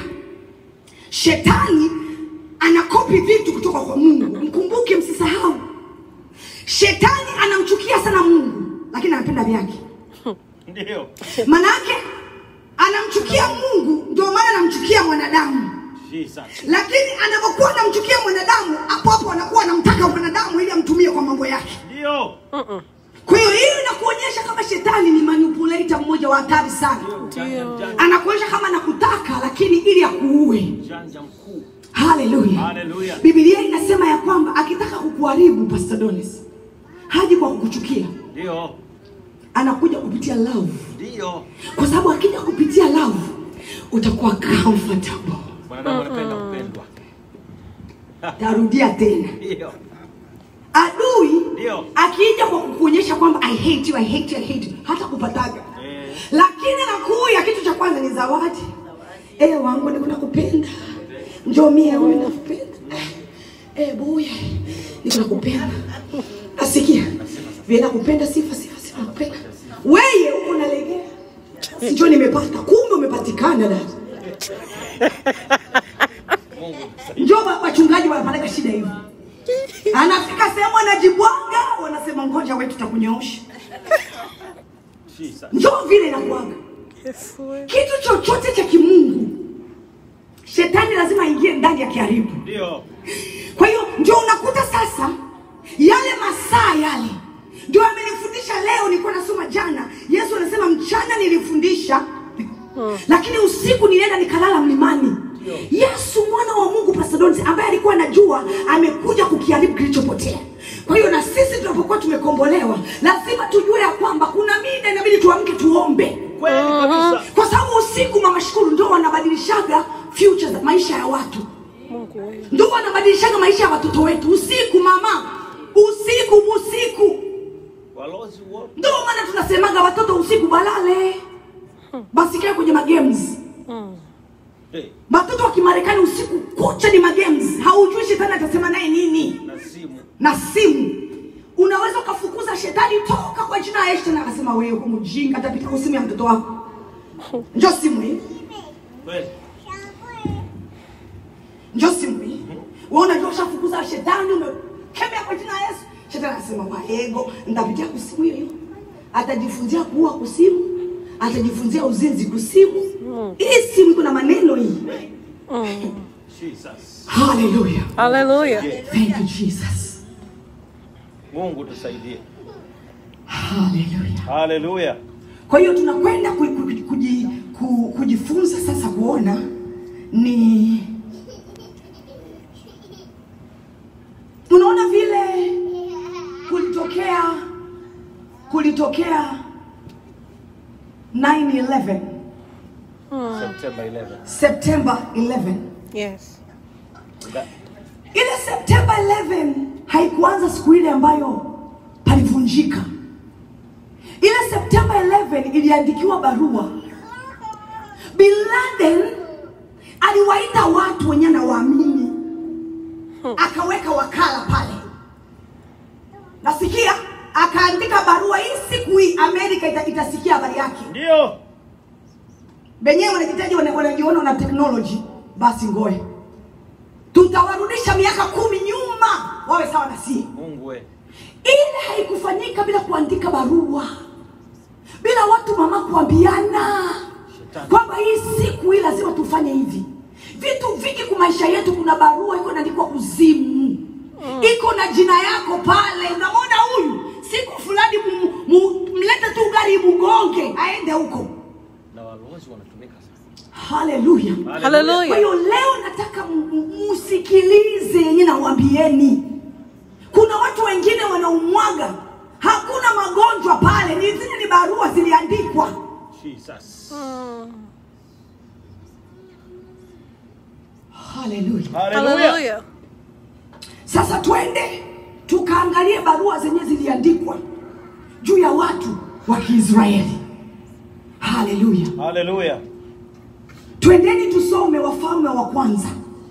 A: shetani anakopi vitu kutoka kwa mungu mkumbuke msisahau shetani anamchukia sana mungu lakini anapenda vyake
E: Ndio.
A: manake anamchukia mungu ndio maana anamchukia mwanadamu
E: Jesus.
A: lakini anapokuwa anamchukia mwanadamu hapo hapo anakuwa anamtaka mwanadamu ili amtumie kwa mambo yake
E: Ndio.
A: kwa hiyo hiyo inakuonyesha kama shetani ni manipulator mmoja wa hatari sana
E: Mjanja mjanja.
A: anakuonyesha kama anakutaka lakini ili akuue
E: Mjanja mkuu.
A: haleluya
E: Haleluya.
A: bibilia inasema ya kwamba akitaka kukuharibu pastor donis haji kwa kukuchukia
E: Ndio.
A: anakuja kupitia love
E: Ndio.
A: kwa sababu akija kupitia love utakuwa comfortable
E: Mwanadamu anapenda kupendwa.
A: tarudia tena
E: Ndio.
A: adui
E: Ndio.
A: akija kwa kukuonyesha kwamba i hate you, I hate you, I hate you, hata kupataga
E: Eh.
A: lakini nakuya kitu cha kwanza ni zawadi eh wangu niko nakupenda njoo mie huyu nakupenda eh buya niko nakupenda nasikia vile nakupenda sifa sifa sifa nakupenda weye huko nalegea sijua nimepata kumbe umepatikana dada njoo wa- wachungaji wanapeleka shida hivi anafika sehemu anajibwaga wanasema ngoja wewe tutakunyoosha
E: Jesus.
A: njoo vile inakuaga
C: Yes, Lord.
A: kitu chochote cha kimungu shetani lazima aingie ndani ya kiharibu
E: Ndio.
A: kwa hiyo ndio unakuta sasa yale masaa yale ndio amenifundisha leo nilikuwa nasoma jana yesu anasema mchana nilifundisha lakini usiku nilienda nikalala mlimani yesu mwana wa mungu pasadonsi ambaye alikuwa anajua amekuja kukiharibu kilichopotea kwa hiyo na sisi tunapokuwa tumekombolewa lazima tujue ya kwamba kuna mida inabidi tuamke tuombe
E: Kweli kabisa.
A: kwa sababu usiku mama shukuru ndo wanabadilishaga future za maisha ya watu
C: Mungu wewe.
A: ndo wanabadilishaga maisha ya watoto wetu usiku mama usiku usiku
E: Walozi wote.
A: ndo maana tunasemaga watoto usiku balale basikae kwenye magames
E: Hey.
A: watoto wa kimarekani usiku kucha ni magames haujui shetani atasema naye nini
E: Na simu.
A: na simu unaweza ukafukuza shetani toka kwa jina la yesu tena akasema wewe uko mjinga atapita kwa simu ya mtoto wako njo simu hii
E: Kweli.
A: njo simu hii wewe unajua ushafukuza shetani umekemea kwa jina la yesu shetani anasema waego nitapitia kusimu hiyo hiyo atajifunzia kuua kusimu atajifunzia uzinzi kusimu hii simu iko na maneno hii
E: Jesus.
A: haleluya
C: Hallelujah.
A: thank you jesus
E: Mungu tusaidie.
A: haleluya
E: Haleluya.
A: kwa hiyo tunakwenda ku, ku, kuji, ku, kujifunza sasa kuona ni unaona vile kulitokea kulitokea 911
E: September 11.
A: september 11
C: Yes.
E: That-
A: ile september 11 haikuanza siku ile ambayo palivunjika ile september 11 iliandikiwa barua bin laden aliwaita watu wenye anawaamini akaweka wakala pale nasikia akaandika barua hii siku hii amerika ita, itasikia habari yake
E: Ndio.
A: wenyewe wanajitaji wana- wanajiona na teknoloji basi ngoe tutawarudisha miaka kumi nyuma wawe sawa na sie
E: Mungu we.
A: ile haikufanyika bila kuandika barua bila watu mama kuambiana
E: Shetani.
A: kwamba hii siku hii lazima tufanye hivi vitu vingi kwa maisha yetu kuna barua iko inaandikwa kuzimu iko na jina yako pale unamwona huyu siku fulani mu- mu- mlete tu gari mugonge aende huko
E: Na walowezi wanatumika sana.
A: haleluya kwa
C: Hallelujah.
A: hiyo leo nataka m- m- musikilize yenye nawambieni kuna watu wengine wanaumwaga hakuna magonjwa pale ni zile ni barua ziliandikwa
E: Jesus.
A: haleluya
E: Hallelujah.
C: Hallelujah.
A: sasa twende tukaangalie barua zenye ziliandikwa juu ya watu wa kiisraeli haleluya
E: Hallelujah.
A: twendeni tusome wafalme wa kwanza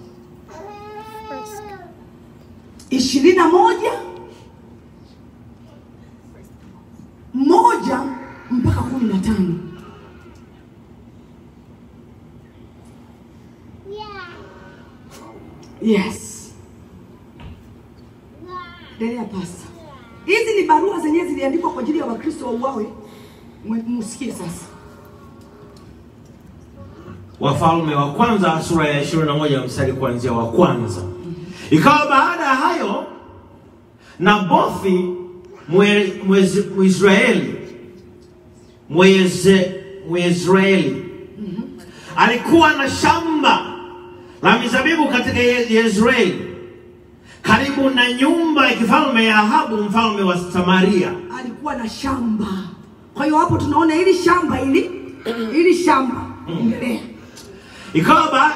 A: ishirini na moja moja mpaka kumi na tano yes endelea pasta hizi ni barua zenyewe ziliandikwa kwa ajili ya wakristo wauawe Mwe- musikie sasa
F: Wafalme wa kwanza sura ya 21 mstari kuanzia wa kwanza. Ikawa baada ya hayo Nabothi Mwe- Mwez- Mwisraeli Mweze- Mwisraeli alikuwa na shamba la mizabibu katika Ye- Yezreeli karibu na nyumba ya kifalme ya Ahabu mfalme wa Samaria.
A: alikuwa na shamba. Kwa hiyo hapo tunaona hili shamba hili hili shamba endelea.
F: Ikawa ba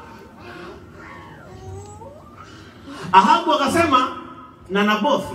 F: Ahabu akasema na Nabothi,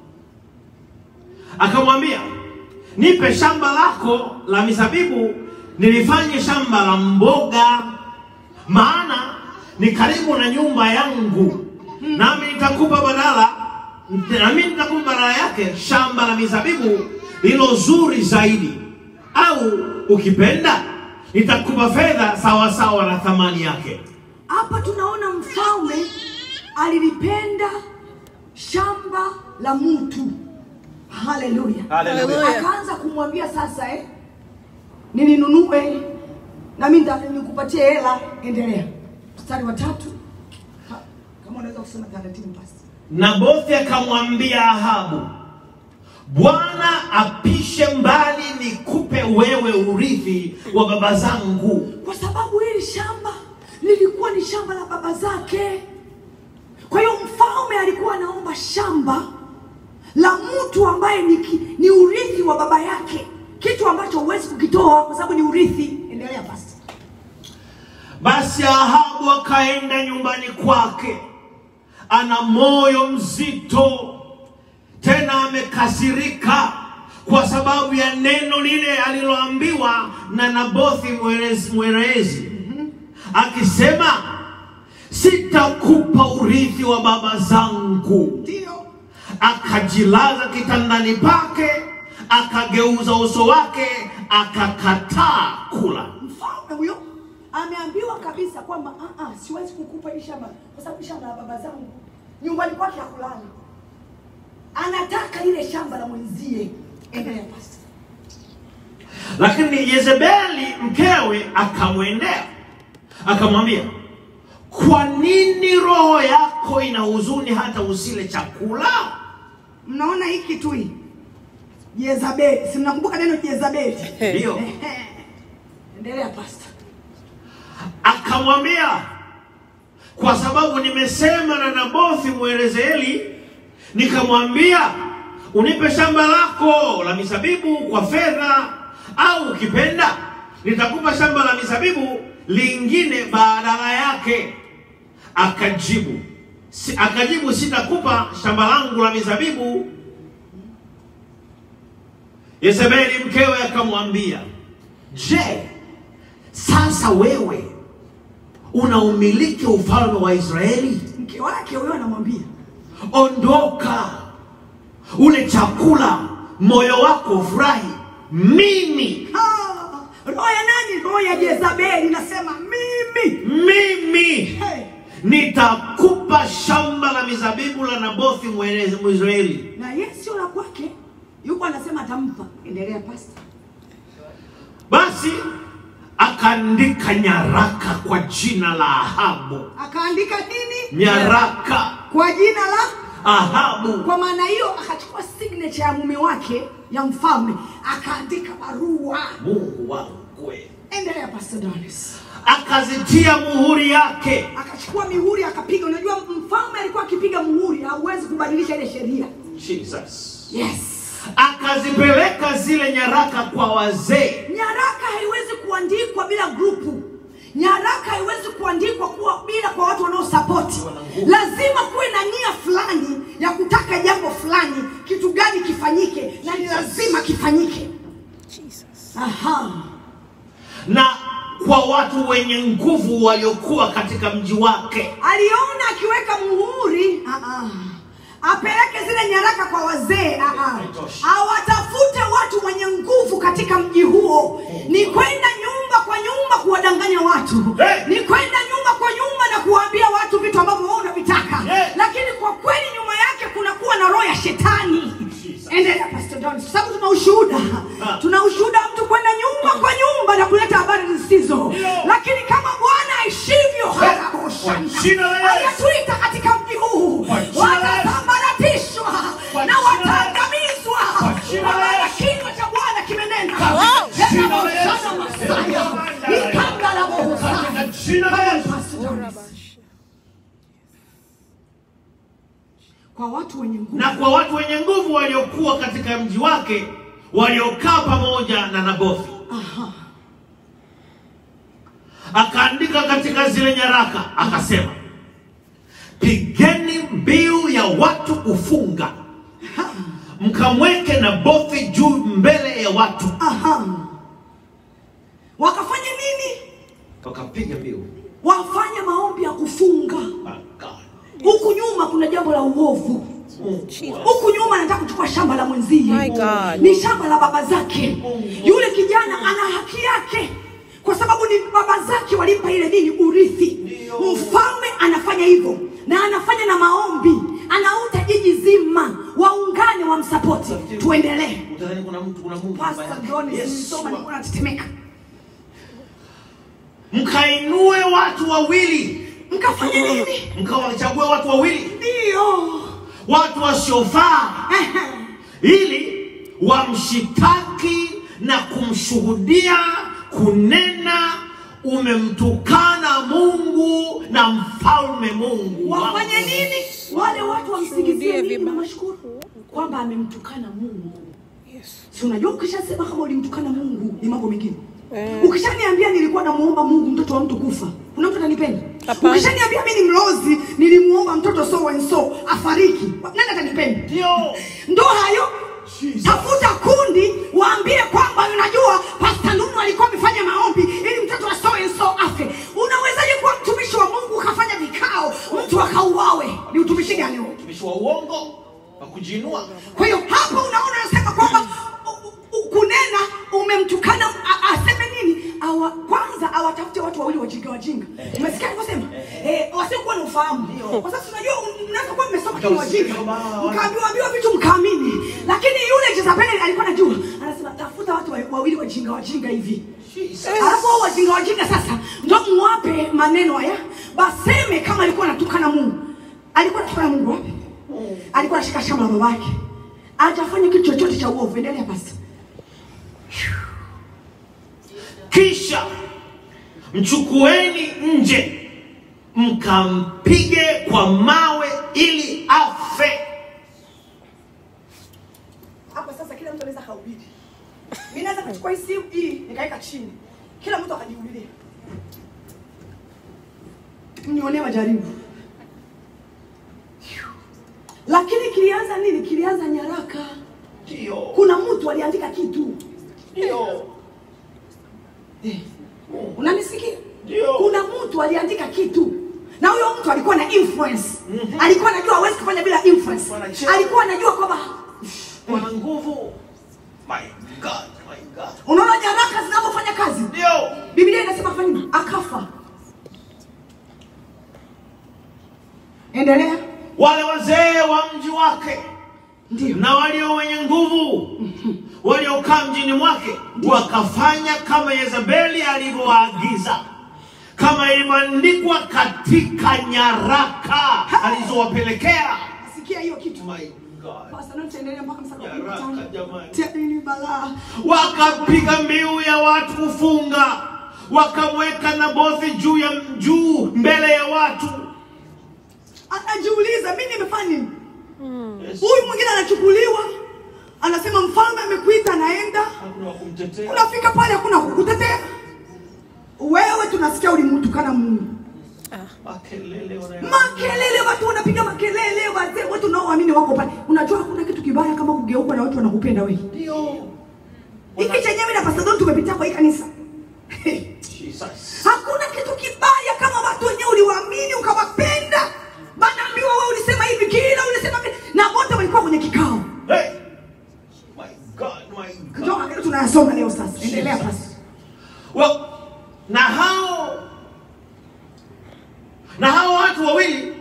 F: akamwambia nipe shamba lako la mizabibu nilifanye shamba la mboga, maana ni karibu na nyumba yangu, nami nitakupa badala nami nitakupa badala yake shamba la mizabibu lilo zuri zaidi, au ukipenda nitakupa fedha sawa sawa na thamani yake.
A: Hapa tunaona mfalme alilipenda shamba la mtu. Haleluya.
E: Hallelujah.
A: Akaanza kumwambia sasa, eh, nilinunue na mimi nita- nikupatie hela. Endelea mstari wa tatu, Ha, kama unaweza kusema taratibu basi.
F: Nabothi akamwambia Ahabu, Bwana apishe mbali nikupe wewe urithi wa baba zangu.
A: kwa sababu hili shamba lilikuwa ni shamba la baba zake. Kwa hiyo mfalme alikuwa anaomba shamba la mtu ambaye ni, ki- ni urithi wa baba yake, kitu ambacho huwezi kukitoa kwa sababu ni urithi. Endelea basi.
F: Basi Ahabu akaenda nyumbani kwake, ana moyo mzito, tena amekasirika kwa sababu ya neno lile aliloambiwa na Nabothi Mwerezi, Mwerezi akisema, sitakupa urithi wa baba zangu.
A: Ndio
F: Akajilaza kitandani pake, akageuza uso wake, akakataa kula.
A: mfalme huyo ameambiwa kabisa kwamba "Ah, ah, siwezi kukupa hii shamba kwa sababu shamba la baba zangu, nyumbani kwake hakulala, anataka ile shamba la mwenzie. Endelea basi.
F: Lakini Yezebeli mkewe akamwendea akamwambia, kwa nini roho yako ina huzuni hata usile chakula?
A: Mnaona hiki tu hii Jezabeli, si mnakumbuka neno Jezabeli?
F: Ndiyo,
A: Ehe. Endelea pasta.
F: akamwambia kwa sababu nimesema na Nabothi Mwerezeli, nikamwambia unipe shamba lako la mizabibu kwa fedha, au ukipenda nitakupa shamba la mizabibu lingine badala yake. Akajibu si, akajibu sitakupa shamba langu la mizabibu. Yezebeli mkewe akamwambia, je, sasa wewe unaumiliki ufalme wa Israeli?
A: Mke wake huyo anamwambia
F: Ondoka ule chakula, moyo wako ufurahi. Mimi
A: "Ah, roho ya nani? Roho ya Jezabeli. Nasema mimi
F: mimi
A: hey.
F: nitakupa shamba la mizabibu la Nabothi Mwenezi- Mwisraeli.
A: na yeye sio la kwake, yuko anasema atampa. Endelea pasta.
F: Basi akaandika nyaraka kwa jina la Ahabu,
A: Akaandika nini?
F: nyaraka
A: Kwa jina la
F: Ahabu.
A: Kwa maana hiyo akachukua signature ya mume wake ya mfalme akaandika barua.
F: Mungu wangu kweli.
A: Endelea Pastor Donis.
F: Akazitia muhuri yake.
A: Akachukua mihuri akapiga. Unajua mfalme alikuwa akipiga muhuri, hauwezi kubadilisha ile sheria.
F: Jesus.
A: Yes.
F: Akazipeleka zile nyaraka kwa wazee.
A: Nyaraka haiwezi kuandikwa bila grupu. Nyaraka haiwezi kuandikwa kuwa bila kwa watu wanaosapoti. Lazima kuwe na nia fulani ya kutaka jambo fulani, kitu gani kifanyike, na ni lazima kifanyike.
C: Jesus.
A: Aha.
F: na kwa watu wenye nguvu waliokuwa katika mji wake.
A: Aliona akiweka muhuri ah, ah. apeleke zile nyaraka kwa wazee ah, ah. awatafute watu wenye nguvu katika mji huo. Ni kwenda nyumba kwa nyumba kuwadanganya watu,
F: Hey!
A: ni kwenda nyumba kwa nyumba na kuwaambia watu vitu ambavyo wao unavitaka,
F: Yeah.
A: lakini kwa kweli nyuma yake kunakuwa na roho ya shetani. Endelea Pastor Don, kwa sababu tuna ushuhuda,
F: Ah.
A: tuna ushuhuda wa mtu kwenda nyumba kwa nyumba na kuleta habari zisizo,
F: Ndio.
A: lakini kama Bwana aishivyo
F: Kwa
A: haraboshanda
F: jina la Yesu.
A: ayatuita katika mji huu
F: Kwa jina la Yesu.
A: watasambaratishwa
F: Kwa
A: na
F: jina la Yesu.
A: wataangamizwa,
F: Kwa jina
A: kwa
F: la
A: maana
F: Yesu.
A: kinywa cha Bwana kimenena.
F: Kwa jina la Yesu.
A: Yanaboshana Masaya, ikanga la bohosana.
F: Katika jina la Yesu.
A: Kwa watu wenye nguvu
F: Na kwa watu wenye nguvu waliokuwa katika mji wake waliokaa pamoja na Nabothi. Akaandika katika zile nyaraka akasema, pigeni mbiu ya watu kufunga, mkamweke Nabothi juu mbele ya watu.
A: Aha. wakafanya nini?
F: Wakapiga mbiu.
A: Wafanye maombi ya kufunga.
F: My God.
A: Huku nyuma kuna jambo la uovu.
F: Mungu wangu.
A: huku nyuma anataka kuchukua shamba la mwenzie
C: My God.
A: ni shamba la baba zake yule kijana ana haki yake kwa sababu ni baba zake walimpa ile nini urithi mfalme anafanya hivyo na anafanya na maombi anauta jiji zima waungane wamsapoti tuendelee
F: Utadhani kuna mtu kuna Mungu nyuma
A: Pastor
F: yake.
A: Johnny,
F: Yes,
A: nilisoma nilikuwa natetemeka
F: mkainue watu wawili,
A: mkafanya nini
F: mkawachague watu wawili,
A: ndio
F: watu wasiofaa, ili wamshitaki na kumshuhudia kunena, umemtukana Mungu na mfalme Mungu wangu."
A: wafanye nini wale watu wamsingizie
C: Shuhudie
A: nini
C: vibaya.
A: mashukuru kwamba amemtukana mungu
C: Yes.
A: si unajua ukishasema kama ulimtukana mungu ni mambo mengine
C: Eh.
A: ukishaniambia nilikuwa namuomba mungu mtoto wa mtu kufa kuna mtu atanipenda
C: Hapana.
A: ukishaniambia mi ni mlozi nilimuomba mtoto so and so afariki nani atanipenda
F: Ndio.
A: ndo hayo
F: Jesus.
A: tafuta kundi waambie kwamba unajua pasta nunu alikuwa amefanya maombi ili mtoto wa so and so afe unawezaje kuwa mtumishi wa mungu ukafanya vikao mtu akauawe ni utumishi gani huo
F: Mtumishi wa uongo wa kujiinua.
A: kwa hiyo hapo unaona anasema kwamba u- u- kunena umemtukana a- aseme nini Awa, kwanza awatafute watu wawili wajinga wajinga umesikia alivyosema eh, wasiokuwa na ufahamu kwa sababu unajua un- mnaweza kuwa mmesoma kini wajinga mkaambiwa ambiwa vitu mkaamini lakini yule Jezabeli alikuwa anajua anasema tafuta watu wa- wawili wajinga wajinga hivi alafu hao wajinga wajinga sasa ndo muwape maneno haya baseme kama alikuwa anatukana mungu alikuwa anatukana mungu wapi alikuwa anashika shamba la babake hajafanya kitu chochote cha uovu endelea basi
F: Kisha mchukueni nje mkampige kwa mawe ili afe.
A: hapa sasa kila mtu anaweza kahubiri mi naweza kuchukua hii simu hii nikaweka chini kila mtu akajihubiria mnionee majaribu lakini kilianza nini kilianza nyaraka
F: Ndio.
A: kuna mtu aliandika kitu
F: Ndio.
A: eh. unanisikia
F: Ndio.
A: kuna mtu aliandika kitu na huyo mtu alikuwa na influence alikuwa anajua hawezi kufanya bila influence
F: Wanacheo.
A: alikuwa anajua kwamba
F: Wana nguvu. My God, my God.
A: unaona nyaraka zinavyofanya kazi
F: Ndio.
A: biblia inasema fanya nini akafa endelea
F: Wale wazee wa mji wake
A: ndio
F: na walio wenye nguvu waliokaa mjini mwake wakafanya kama Yezebeli alivyowaagiza, kama ilivyoandikwa katika nyaraka alizowapelekea.
A: sikia hiyo kitu
F: My God.
A: Pastor, na tutaendelea mpaka mstari wa kumi na
F: Haraka
A: tano.
F: jamani.
A: Tena ni balaa
F: wakapiga mbiu ya watu kufunga, wakamweka Nabothi juu ya juu mbele ya watu.
A: anajiuliza mi nimefanya nini
F: Yes.
A: huyu mwingine anachukuliwa anasema mfalme amekuita anaenda
F: Hakuna wa kumtetea.
A: unafika pale hakuna kukutetea wewe tunasikia ulimtukana mungu
F: Makelele wanaya-
A: makelele watu wanapiga makelele wazee watu unaoamini wako pale unajua hakuna kitu kibaya kama kugeuka na watu wanakupenda wewe
F: Ndio.
A: hiki chenyewe na pasadon tumepitia kwa hii kanisa
F: Jesus.
A: hakuna kitu kibaya kama watu wenyewe uliwaamini ukawapenda banaambiwa wewe ulisema hivi kila ulisema vile na wote walikuwa kwenye kikao
F: Hey. My God, my God.
A: ndio maneno tunayasoma leo sasa endelea basi
F: Wa, na hao na hao watu wawili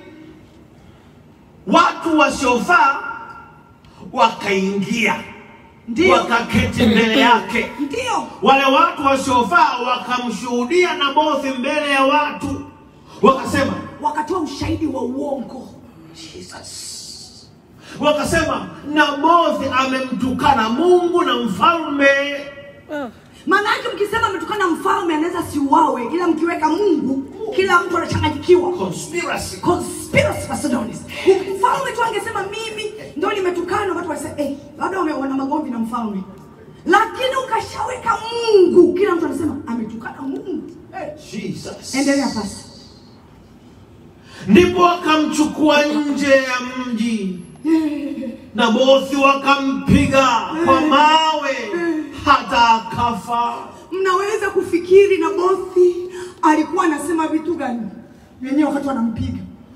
F: watu wasiofaa wakaingia
A: Ndio.
F: wakaketi mbele yake
A: ndio
F: wale watu wasiofaa wakamshuhudia Nabothi mbele ya watu wakasema
A: wakatoa ushahidi wa uongo
F: Jesus. wakasema Nabothi amemtukana Mungu na mfalme
C: Oh.
A: maana yake mkisema ametukana mfalme anaweza siuawe ila mkiweka mungu kila mtu anachanganyikiwa
F: conspiracy
A: conspiracy Macedonis. mfalme tu angesema mimi ndo nimetukana watu wasema eh, labda wame- wana magomvi na mfalme lakini ukashaweka mungu kila mtu anasema ametukana mungu eh.
F: Jesus.
A: endelea pasi
F: ndipo wakamchukua nje ya mji Nabothi wakampiga kwa mawe hata akafa.
A: mnaweza kufikiri na bothi alikuwa anasema vitu gani wenyewe wakati wanampiga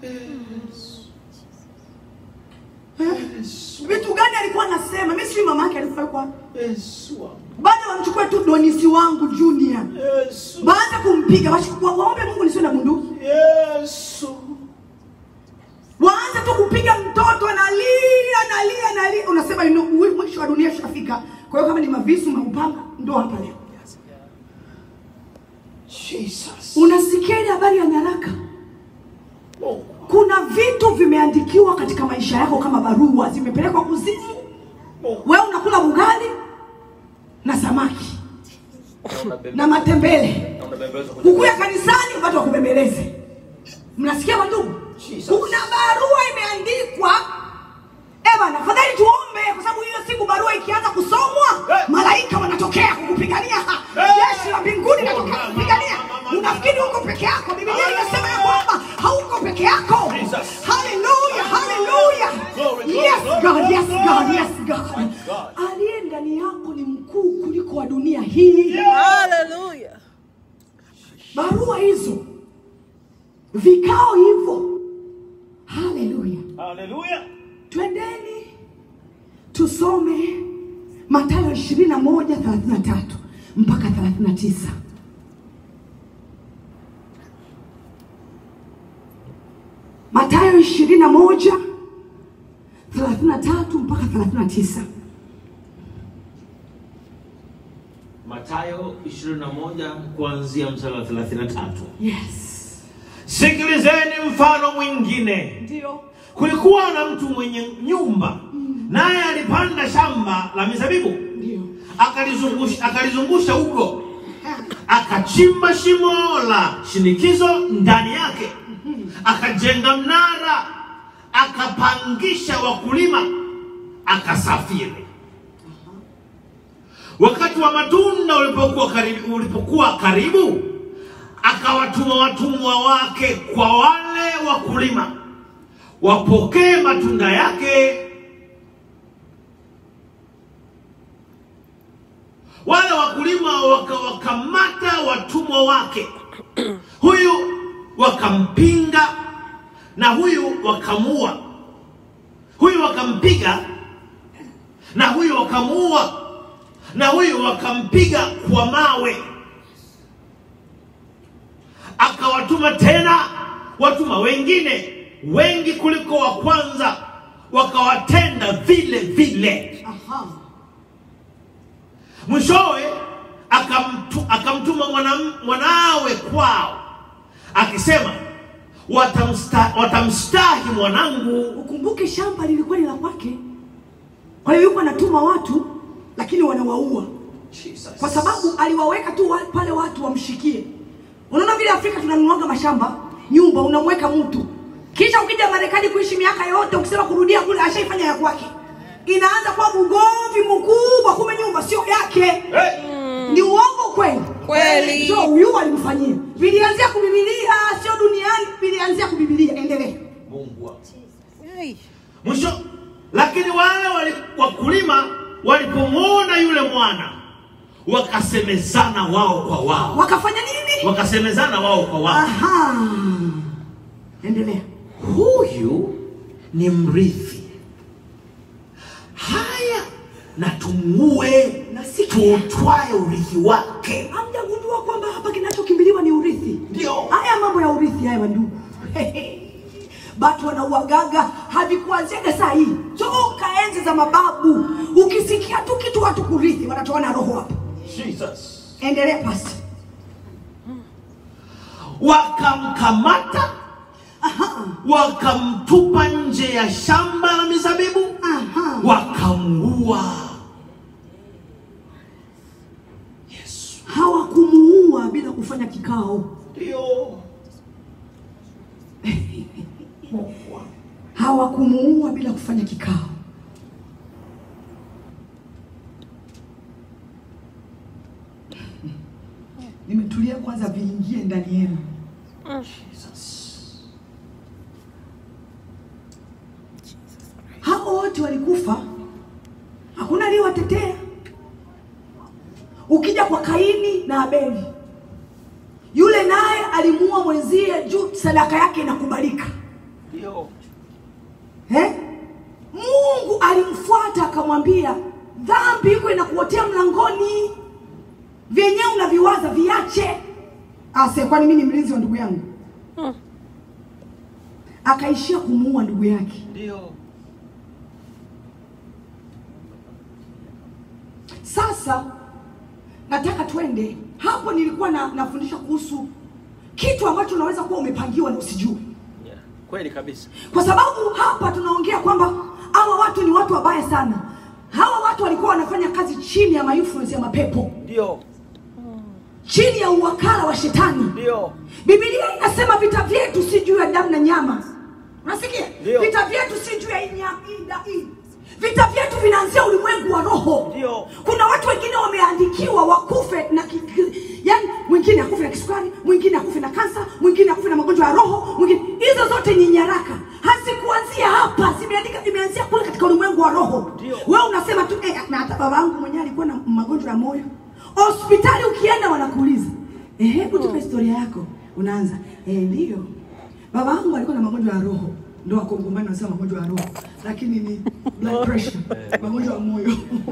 A: Eh? vitu gani alikuwa anasema mi sijui mama yake alikuwa yuko wapi.
F: Yesu,
A: baada wamchukue tu donisi wangu junior
F: Yesu,
A: baada kumpiga wash- wa- waombe mungu nisiwe na bunduki
F: Yesu.
A: waanze tu kupiga mtoto analia analia analia unasema you know, ui- mwisho wa dunia shafika kwa hiyo kama ni mavisu maupanga ndo hapa leo
F: Jesus.
A: unasikia ile habari ya nyaraka
F: Mungu.
A: kuna vitu vimeandikiwa katika maisha yako kama barua zimepelekwa kuzimu
F: Mungu.
A: wewe unakula ugali na samaki na matembele hukuya kanisani watu wakubembeleze mnasikia wandugu
F: Jesus.
A: kuna barua imeandikwa Eh bana, fadhali tuombe kwa sababu hiyo siku barua ikianza kusomwa
F: Eh.
A: malaika wanatokea kukupigania.
F: Eh.
A: Jeshi la mbinguni linatokea kukupigania. Unafikiri uko peke yako? Biblia inasema ya kwamba hauko peke yako.
F: Jesus.
A: Hallelujah, hallelujah.
F: Glory, glory,
A: Yes
F: glory,
A: God,
F: glory,
A: yes
F: glory.
A: God, yes God.
F: God.
A: Aliye ndani yako ni mkuu kuliko wa dunia hii.
C: Hallelujah.
A: Barua hizo, vikao hivyo. Hallelujah.
F: Hallelujah.
A: Twendeni tusome Mathayo 21 33 mpaka 39. Mathayo 21 33 mpaka 39.
F: Mathayo 21 kuanzia mstari wa 33.
A: Yes.
F: Sikilizeni mfano mwingine.
A: Ndio.
F: Kulikuwa na mtu mwenye nyumba, naye alipanda shamba la mizabibu,
A: Ndio.
F: akalizungusha akalizungusha ugo, akachimba shimo la shinikizo ndani yake, akajenga mnara, akapangisha wakulima, akasafiri. Wakati wa matunda ulipokuwa karibu, ulipokuwa karibu akawatuma watumwa wake kwa wale wakulima wapokee matunda yake. Wale wakulima wakawakamata watumwa wake, huyu wakampinga na huyu wakamua, huyu wakampiga na huyu wakamuua, na huyu wakampiga kwa mawe. Akawatuma tena watuma wengine wengi kuliko wa kwanza, wakawatenda vile vile.
A: Aha.
F: Mwishowe akamtu, akamtuma mwana, mwanawe kwao akisema, watamsta, watamstahi mwanangu
A: Ukumbuke shamba lilikuwa ni la kwake, kwa hiyo yuko anatuma watu, lakini wanawaua kwa sababu aliwaweka tu wa, pale watu wamshikie. Unaona vile Afrika tunanunuaga mashamba, nyumba, unamweka mtu, kisha ukija Marekani kuishi miaka yote, ukisema kurudia kule, ashaifanya ya kwake, inaanza kuwa mgomvi mkubwa, kumbe nyumba sio yake.
F: hey!
A: Ni uongo kweli?
C: Kweli.
A: So huyu alimfanyia, vilianzia kubibilia, sio duniani, vilianzia kubibilia. Endelee.
F: Mungu wangu.
C: Hey.
F: mwisho lakini wale wali, wakulima walipomwona yule mwana wakasemezana wao kwa wao
A: Wakafanya nini?
F: wakasemezana wao kwa wao
A: Aha, endelea.
F: huyu ni mrithi haya na tumuue
A: Nasikia.
F: tuutwae urithi wake
A: Hamjagundua kwamba hapa kinachokimbiliwa ni urithi?
F: Ndio.
A: Haya mambo ya urithi haya wandugu. Batu wanauagaga havikuanziaga saa hii toka enzi za mababu. Ukisikia tu kitu watu kurithi, wanatoa na roho hapa.
F: Jesus.
A: Endelea pasi.
F: wakamkamata wakamtupa nje ya shamba la mizabibu
A: Aha.
F: wakamuua Yesu
A: Hawakumuua bila kufanya kikao.
F: ndio
A: Hawakumuua bila kufanya kikao. Nimetulia kwanza, viingie ndani yenu. Hao wote walikufa, hakuna aliyewatetea. Ukija kwa Kaini na Abeli, yule naye alimuua mwenzie juu sadaka yake inakubalika.
F: ndio
A: Eh? Mungu alimfuata akamwambia, dhambi iko inakuotea mlangoni, vyenyewe unaviwaza viache. Ase, kwani mimi ni mlinzi wa ndugu yangu? Akaishia kumuua ndugu yake.
F: ndio
A: Sasa nataka twende hapo. Nilikuwa na, nafundisha kuhusu kitu ambacho unaweza kuwa umepangiwa na usijue,
E: Yeah. Kweli kabisa.
A: kwa sababu hapa tunaongea kwamba hawa watu ni watu wabaya sana. Hawa watu walikuwa wanafanya kazi chini ya mainfluence ya mapepo,
E: Ndio.
A: chini ya uwakala wa shetani.
E: Ndio.
A: Biblia inasema vita vyetu si juu ya damu na nyama. Unasikia?
E: Ndio.
A: Vita vyetu si juu ya hii nyama, hii da- hii. Vita vyetu vinaanzia ulimwengu wa roho.
E: Ndio.
A: Kuna watu wengine wameandikiwa wakufe na ki, ki, yani mwingine akufe na kisukari, mwingine akufe na kansa, mwingine akufe na magonjwa ya roho, mwingine hizo zote ni nyaraka. Hazikuanzia hapa, zimeandika zimeanzia kule katika ulimwengu wa roho.
E: Ndio.
A: Wewe unasema tu eh, na hata baba yangu mwenyewe alikuwa na magonjwa ya moyo. Hospitali ukienda wanakuuliza, eh, hebu tupe historia yako. Unaanza, eh, ndio. Baba yangu alikuwa na magonjwa ya roho. Ndio wakongomani wanasema magonjwa ya roho, lakini ni blood pressure, magonjwa ya moyo.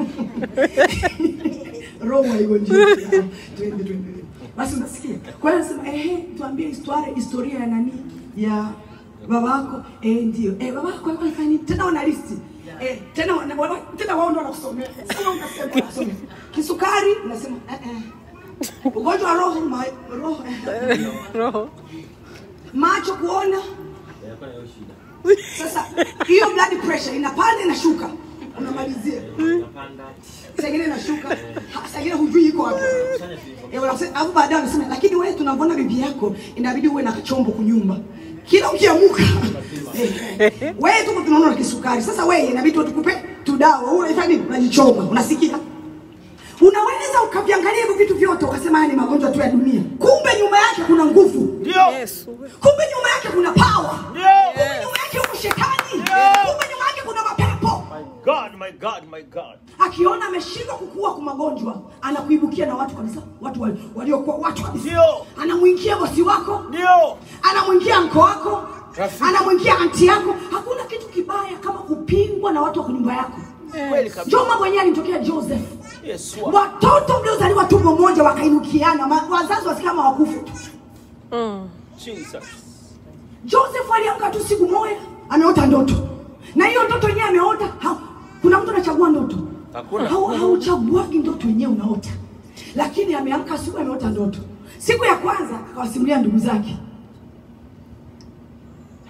A: roho haigonjeki. Twende twende. Basi unasikia? Kwa hiyo nasema ehe, tuambie historia historia ya nani? Ya babako. Eh, ndio. Eh, babako alikuwa anafanya nini? Tena wana listi. Eh, tena wana, wana, tena wao ndio wanakusomea. Sio unasema unasomea. Kisukari unasema eh eh. Ugonjwa wa roho ma, roho eh.
C: Roho.
A: Macho kuona.
E: Yanakuwa na hiyo shida.
A: Sasa hiyo blood pressure inapanda inashuka. Unamalizia.
E: Unapanda.
A: Saa ingine inashuka. Ha, Saa ingine hujui iko wapi.
E: Fanya hivyo.
A: Eh, wanasema- Alafu baadaye wanasema lakini wewe tunavyoona bibi yako inabidi uwe na chombo kunyumba. Kila ukiamuka. eh, wewe tuko tunaona na kisukari. Sasa wewe inabidi tu tukupe tudawa. Wewe unafanya nini? Unajichoma. Unasikia? Unaweza ukaviangalia hivyo vitu vyote ukasema haya ni magonjwa tu ya dunia. Kumbe nyuma yake kuna nguvu.
E: Ndio.
C: Yesu.
A: Kumbe nyuma yake kuna power.
E: Ndio.
A: Kumbe nyuma yake kuna shetani. Kumbe nyuma yake kuna mapepo.
E: My God, my God, my God.
A: Akiona ameshindwa kukua kwa magonjwa, anakuibukia na watu kabisa, watu wali- waliokuwa watu kabisa.
E: Ndio.
A: Anamwingia bosi wako,
E: Ndio.
A: anamwingia mko wako,
E: Rafiki.
A: anamwingia anti yako. Hakuna kitu kibaya kama kupingwa na watu wa nyumba yako.
E: Kweli kabisa.
A: Njoo mambo yenyewe alimtokea Joseph.
E: Yesu.
A: Watoto mliozaliwa tumbo moja wakainukiana, ma- wazazi wasikia kama wakufe tu.
C: Mm.
E: Jesus.
A: Joseph aliamka tu siku moja, ameota ndoto, na hiyo ndoto yenyewe ameota ha, kuna mtu anachagua ndoto
E: Hakuna.
A: Hau- hauchaguagi ndoto yenyewe unaota, lakini ameamka siku ameota ndoto. Siku ya kwanza akawasimulia ndugu zake,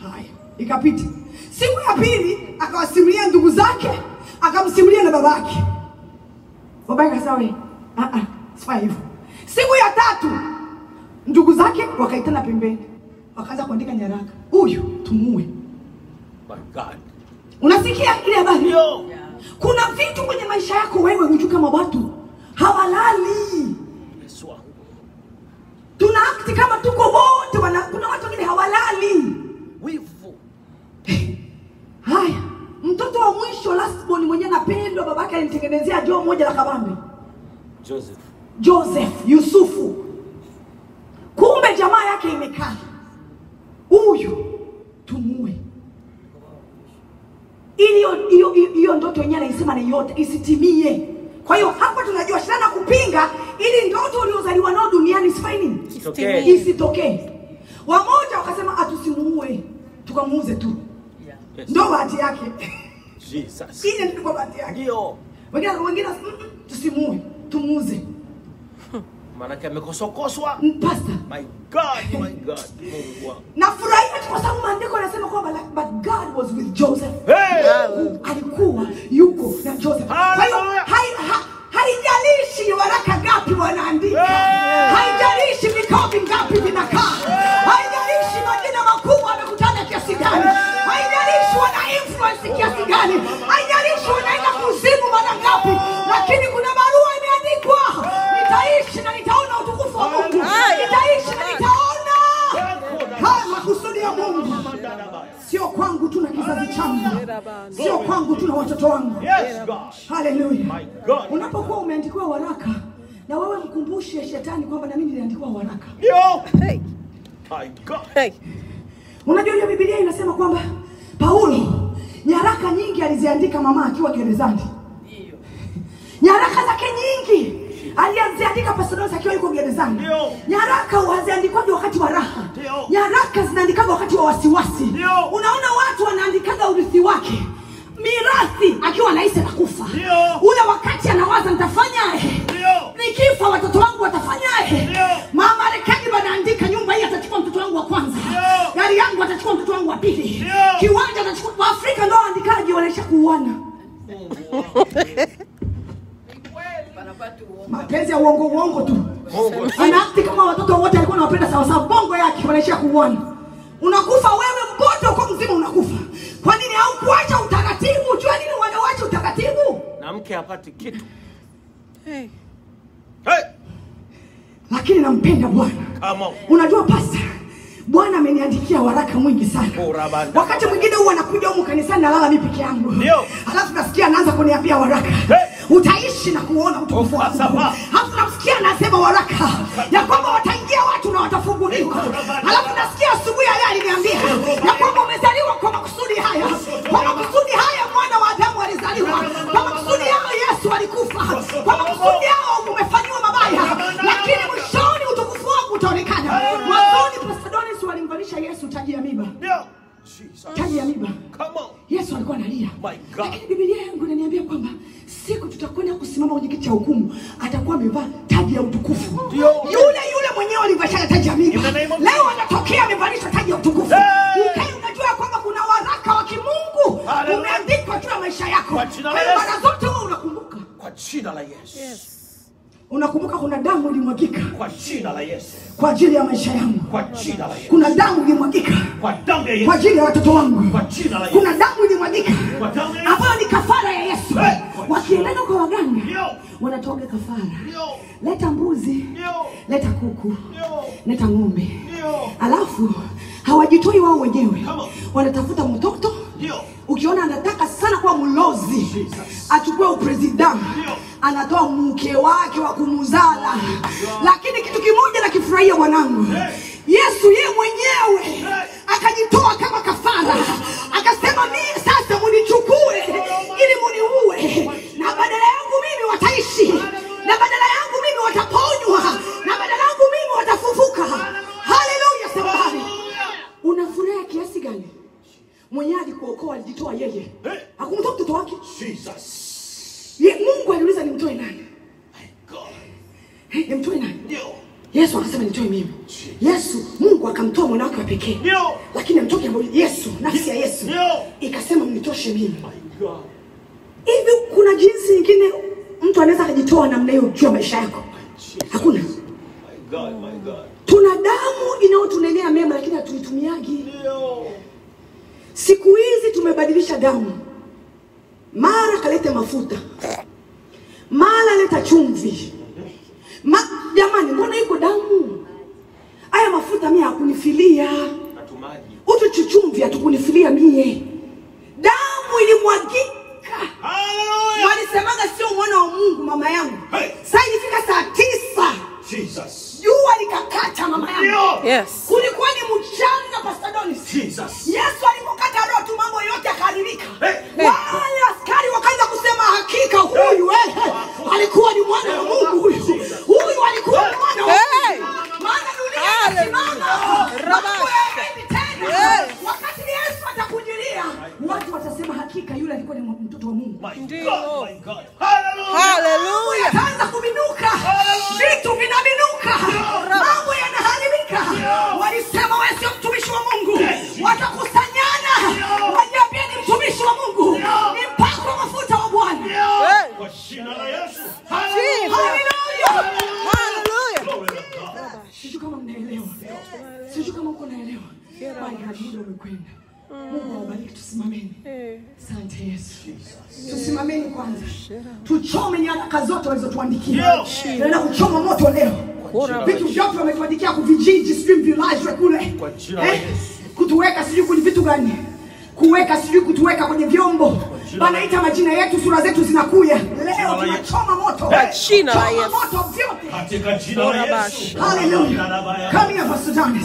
A: Haya, ikapita. Siku ya pili akawasimulia ndugu zake, akamsimulia na babake. Babake akasema we, ah ah, sifai hivyo. Siku ya tatu ndugu zake wakaitana pembeni, wakaanza kuandika nyaraka, huyu tumuue.
E: My God.
A: Unasikia ile habari?
E: Ndio.
A: Kuna vitu kwenye maisha yako wewe hujui kama watu hawalali.
E: Yesu wangu.
A: Tuna akti kama tuko wote wana, kuna watu wengine hawalali.
E: Wivu.
A: Haya, mtoto wa mwisho lastborn mwenyewe napendwa, babake alimtengenezea joo moja la kabambe,
E: Joseph.
A: Joseph Yusufu. Kumbe jamaa yake imekaa, huyu tumue, ili hiyo- hiyo hiyo- hiyo ndoto yenyewe anaisema ni yote isitimie. Kwa hiyo hapa tunajua shana kupinga, ili ndoto uliozaliwa nao duniani isifanye nini?
E: Isitokee.
A: Isitokee. Wamoja wakasema atusimuue, tukamuuze tu,
E: Yes.
A: ndo bahati yake
E: Jesus.
A: ile ndio bahati yake.
E: Ndio.
A: Wengine wengine mm, mm, tusimuue, tumuuze.
E: Maanake amekosokoswa.
A: Mm, Pastor,
E: My God, my God. Mungu wangu.
A: nafurahia tu kwa sababu maandiko yanasema kwamba like, but God was with Joseph.
E: Hey!
A: Alikuwa yuko na Joseph. Kwa hiyo
E: Hallelujah.
A: hai- ha- haijalishi waraka ngapi wanaandika,
E: Hey!
A: haijalishi vikao vingapi vinakaa, haijalishi majina makubwa wamekutana kiasi gani, haijalishi wana influence kiasi gani, haijalishi wanaenda kuzimu mara ngapi, lakini kuna barua imeandikwa, nitaishi na nitaona utukufu wa Mungu, nitaishi na nitaona haya makusudi ya Mungu, sio kwangu tu na kizazi changu, sio kwangu tu na watoto wangu.
E: Yes, God.
A: Haleluya.
E: My God.
A: Unapokuwa umeandikiwa waraka na wewe mkumbushe shetani kwamba na mimi niliandikiwa waraka.
E: Ndio.
C: Hey.
E: My God.
C: Hey.
A: Unajua ile Biblia inasema kwamba Paulo nyaraka nyingi aliziandika mama akiwa gerezani. Nyaraka zake nyingi aliziandika Pastodos akiwa yuko gerezani.
E: Ndio.
A: Nyaraka haziandikwaje wakati wa raha.
E: Ndio.
A: Nyaraka zinaandikaga wakati wa wasiwasi.
E: Ndio.
A: Unaona watu wanaandikaga urithi wake mirathi akiwa anahisi anakufa.
E: Ndio.
A: Ule wakati anawaza nitafanyaje?
E: Ndio.
A: Nikifa watoto wangu watafanyaje?
E: Ndio.
A: Mama Marekani banaandika nyumba hii atachukua mtoto wangu wa kwanza.
E: Ndio.
A: Gari yangu atachukua mtoto wangu wa pili.
E: Ndio.
A: Kiwanja atachukua. Waafrika ndio waandikaji wanaisha kuuana. Mapenzi ya uongo uongo tu.
E: Mungu.
A: Anaakti kama watoto wote alikuwa anawapenda sawa sawa, bongo yake wanaishia kuuana. Unakufa wewe mpoto uko mzima unakufa. Kwa nini haukuacha utaratibu? Jua nini wanawacha utaratibu?
E: Na mke hapati kitu.
C: Hey.
E: Hey!
A: Lakini nampenda Bwana.
E: Come on.
A: Unajua pasta, Bwana ameniandikia waraka mwingi sana.
E: Urabanda.
A: Wakati mwingine huwa anakuja humu kanisani nalala mimi peke yangu.
E: Ndio.
A: Alafu nasikia anaanza kuniambia waraka.
E: Hey.
A: Utaishi na kuona utukufu wangu.
E: Ukasaba.
A: Alafu namsikia anasema waraka ya kwamba wataingia watu na watafunguliwa. Alafu nasikia asubuhi ya leo aliniambia ya kwamba umezaliwa kwa makusudi haya. Kwa makusudi haya mwana wa Adamu alizaliwa. Kwa makusudi haya Yesu alikufa. Kwa makusudi haya umefanyiwa mabaya. Lakini mwishoni utukufu wangu utaonekana. Mwanzoni Pastor Donis walimvalisha Yesu taji ya miba.
E: Ndio. Jesus.
A: Taji ya miba.
E: Come on.
A: Yesu alikuwa analia.
E: My God.
A: Lakini Biblia yangu inaniambia kwamba siku tutakwenda kusimama kwenye kiti cha hukumu, atakuwa amevaa taji ya utukufu.
E: Ndio.
A: Yule yule mwenyewe alivalisha taji ya miba.
E: In the name of
A: Leo anatokea amevalishwa taji ya utukufu.
E: Hey!
A: Ukae unajua kwamba kuna waraka wa kimungu
E: Hallelujah.
A: umeandikwa juu ya maisha yako.
E: Kwa jina la
A: Kwa hiyo
E: Yesu.
A: mara zote wewe unakumbuka.
E: Kwa jina la Yesu.
C: Yes.
A: Unakumbuka kuna damu ilimwagika
E: Kwa jina la Yesu.
A: kwa ajili ya maisha yangu.
E: Kwa jina la Yesu.
A: Kuna damu ilimwagika
E: Kwa damu ya
A: kwa
E: Yesu.
A: ajili ya watoto wangu.
E: Kwa jina la Yesu.
A: Kuna damu ilimwagika
E: Kwa damu ya Yesu.
A: ambayo ni kafara ya Yesu.
E: Hey!
A: Wakiendaga kwa waganga
E: Ndio.
A: wanatoga kafara,
E: Ndio.
A: leta mbuzi,
E: Ndio.
A: leta kuku,
E: Ndio.
A: leta ng'ombe,
E: Ndio.
A: alafu hawajitoi wao wenyewe,
E: Come on.
A: wanatafuta mtoto.
E: Ndio.
A: Ukiona anataka sana kuwa mlozi, achukue upresida,
E: Ndio.
A: anatoa mke wake wa kumzala. Lakini kitu kimoja nakifurahia bwanangu, Yesu yeye mwenyewe akajitoa kama kafara, akasema mimi sasa munichukue ili muniue, na badala yangu mimi wataishi, na badala yangu mimi wataponywa, na badala yangu mimi watafufuka. Haleluya, samahani. Unafuraha kiasi gani? Mwenyewe alikuokoa, alijitoa yeye, hakumtoa mtoto wake.
E: Jesus.
A: Ye, Mungu aliuliza nimtoe nani?
E: My God.
A: Eh, Nimtoe nani?
E: Ndio.
A: Yesu akasema nitoe mimi. Yesu, Mungu akamtoa mwana wake wa pekee,
E: Ndio.
A: lakini amtoke ambaye Yesu, nafsi ya Yesu
E: Ndio.
A: ikasema mnitoshe mimi. Hivi kuna jinsi nyingine mtu anaweza akajitoa namna hiyo juu ya maisha yako? Hakuna.
E: God, my God.
A: Tuna damu inayotunenea mema, lakini hatuitumiagi. Siku hizi tumebadilisha damu, mara kalete mafuta, mara leta chumvi. Ma, jamani, mbona iko damu? Haya mafuta mie hakunifilia,
E: Natumaji.
A: utu chuchumvi hatukunifilia mie, damu ilimwagika.
E: Hallelujah.
A: Walisemaga sio mwana wa Mungu, mama yangu.
E: Hey.
A: Saa ilifika saa tisa,
E: Jesus.
A: jua likakata, mama yangu.
E: Ndio.
C: Yes.
A: kulikuwa ni mchanga Pastor Donis.
E: Jesus.
A: Yesu alipokata roho tu mambo yote yakaharibika.
E: Hey.
A: Wale askari wakaanza kusema hakika huyu eh, alikuwa ni mwana wa Mungu huyu. Huyu alikuwa ni mwana wa
C: Hey.
A: Mungu. Maana dunia
C: Hallelujah.
A: inasimama.
C: Rabash.
A: Mambo hayaendi tena.
C: Yes.
A: Wakati Yesu atakujilia, watu watasema hakika yule alikuwa ni mtoto wa Mungu.
E: My
C: Ndio.
E: God, my God. Hallelujah.
C: Hallelujah.
A: Yataanza kubinuka, vitu vinabinuka, mambo yanaharibika. Walisema wewe sio mtumishi wa Mungu, watakusanyana wajiambie ni mtumishi wa Mungu, ni mpako wa mafuta wa Bwana.
C: Hey.
E: Kwa jina la Yesu.
C: Jesus.
E: Hallelujah.
A: Haleluya!
C: Hallelujah.
E: Glory to God.
A: Sijui kama mnaelewa, sijui kama uko naelewa. Bali hadi muda umekwenda. Mungu awabariki, tusimameni. Asante Yesu. Tusimameni kwanza, tuchome nyaraka zote walizotuandikia. Naenda kuchoma moto leo, vitu vyote wametuandikia kuvijiji, sijui vilazwe kule,
E: Kwa jina la
A: Eh, kutuweka sijui kwenye vitu gani, kuweka sijui kutuweka kwenye vyombo, wanaita majina yetu, sura zetu zinakuya. Leo tunachoma moto,
C: Kwa jina la
A: choma
C: Yesu.
A: moto vyote.
E: Katika jina la Yesu.
A: Haleluya! Come here, Pastor Jonas.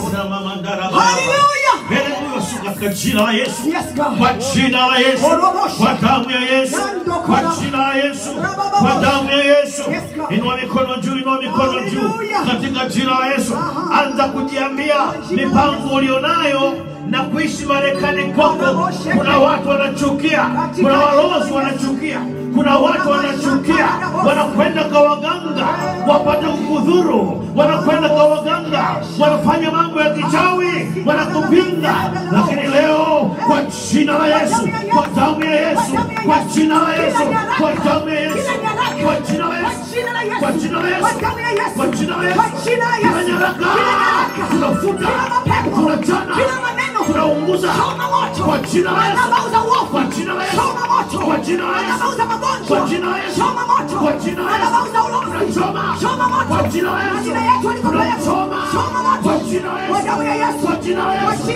A: Haleluya!
E: Haleluya, su katika jina la Yesu.
A: Yes, God.
E: Kwa jina la Yesu. Kwa damu ya Yesu. Kwa jina la Yesu. Kwa damu ya Yesu.
A: Yes, God.
E: Inua mikono juu, inua mikono juu.
A: Hallelujah.
E: Katika jina la Yesu. Anza kujiambia mipango ulionayo na kuishi Marekani kwako. Kuna watu wanachukia, kuna walozi wanachukia, kuna watu wanachukia, wanakwenda kwa waganga wapate kukudhuru, wanakwenda kwa waganga wanafanya mambo ya kichawi, wanakupinga. Lakini leo kwa jina la Yesu, kwa damu ya Yesu, kwa jina la Yesu, kwa damu ya Yesu, kwa jina la Yesu, kwa jina la Yesu, kwa jina la Yesu, kila nyaraka tunafuta, tunachana, tunaunguza kwa jina la Yesu, kwa jina la Yesu, kwa jina la Yesu, kwa jina la Yesu, kwa jina la Yesu, tunachoma kwa jina la Yesu, tunachoma kwa jina la Yesu, kwa jina la Yesu, kwa damu ya Yesu,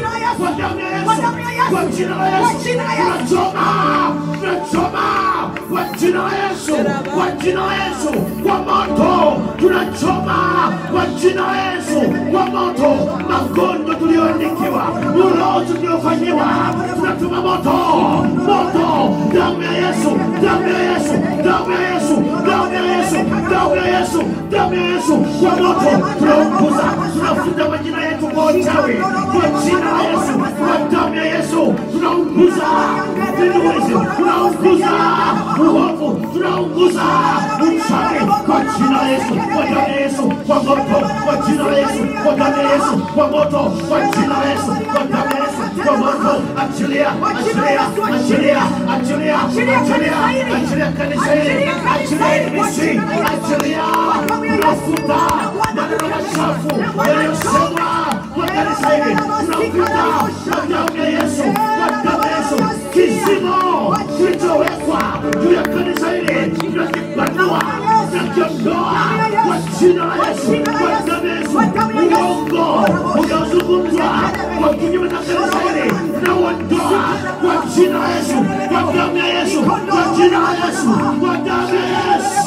E: kwa jina la Yesu, tunachoma, tunachoma kwa jina la Yesu, kwa jina la Yesu, kwa moto tunachoma kwa jina la Yesu, kwa moto magonjwa tuliyoandikiwa, ulozi tuliofanyiwa, tunatuma moto, moto, damu ya Yesu, damu ya Yesu, damu ya Yesu, damu ya Yesu, damu ya Yesu, damu ya Yesu, kwa moto tunaunguza, tunafuta majina yetu kwa uchawi, kwa jina la Yesu, kwa damu ya Yesu, tunaunguza vinuizi, tunaunguza uovu, tunaunguza uchawi kwa jina la Yesu, kwa damu ya Yesu, kwa moto, kwa jina la Yesu, kwa damu ya Yesu, kwa moto, kwa jina la Yesu, kwa damu ya Yesu, kwa moto, achilia, achilia, achilia, achilia, achilia, achilia kanisa hili, achilia hili misi, achilia, tunafuta maneno machafu yaliyosemwa kwa kanisa hili, tunafuta kwa damu ya Yesu, kwa damu ya Yesu, kizimo kilichowekwa juu ya kanisa hili, tunakipanua, tunakiondoa kwa jina la Yesu, kwa damu ya Yesu, uongo unaozungumzwa kwa kinyume na kanisa hili, tunauondoa kwa jina la Yesu, kwa damu ya Yesu, kwa jina la Yesu, kwa damu ya Yesu.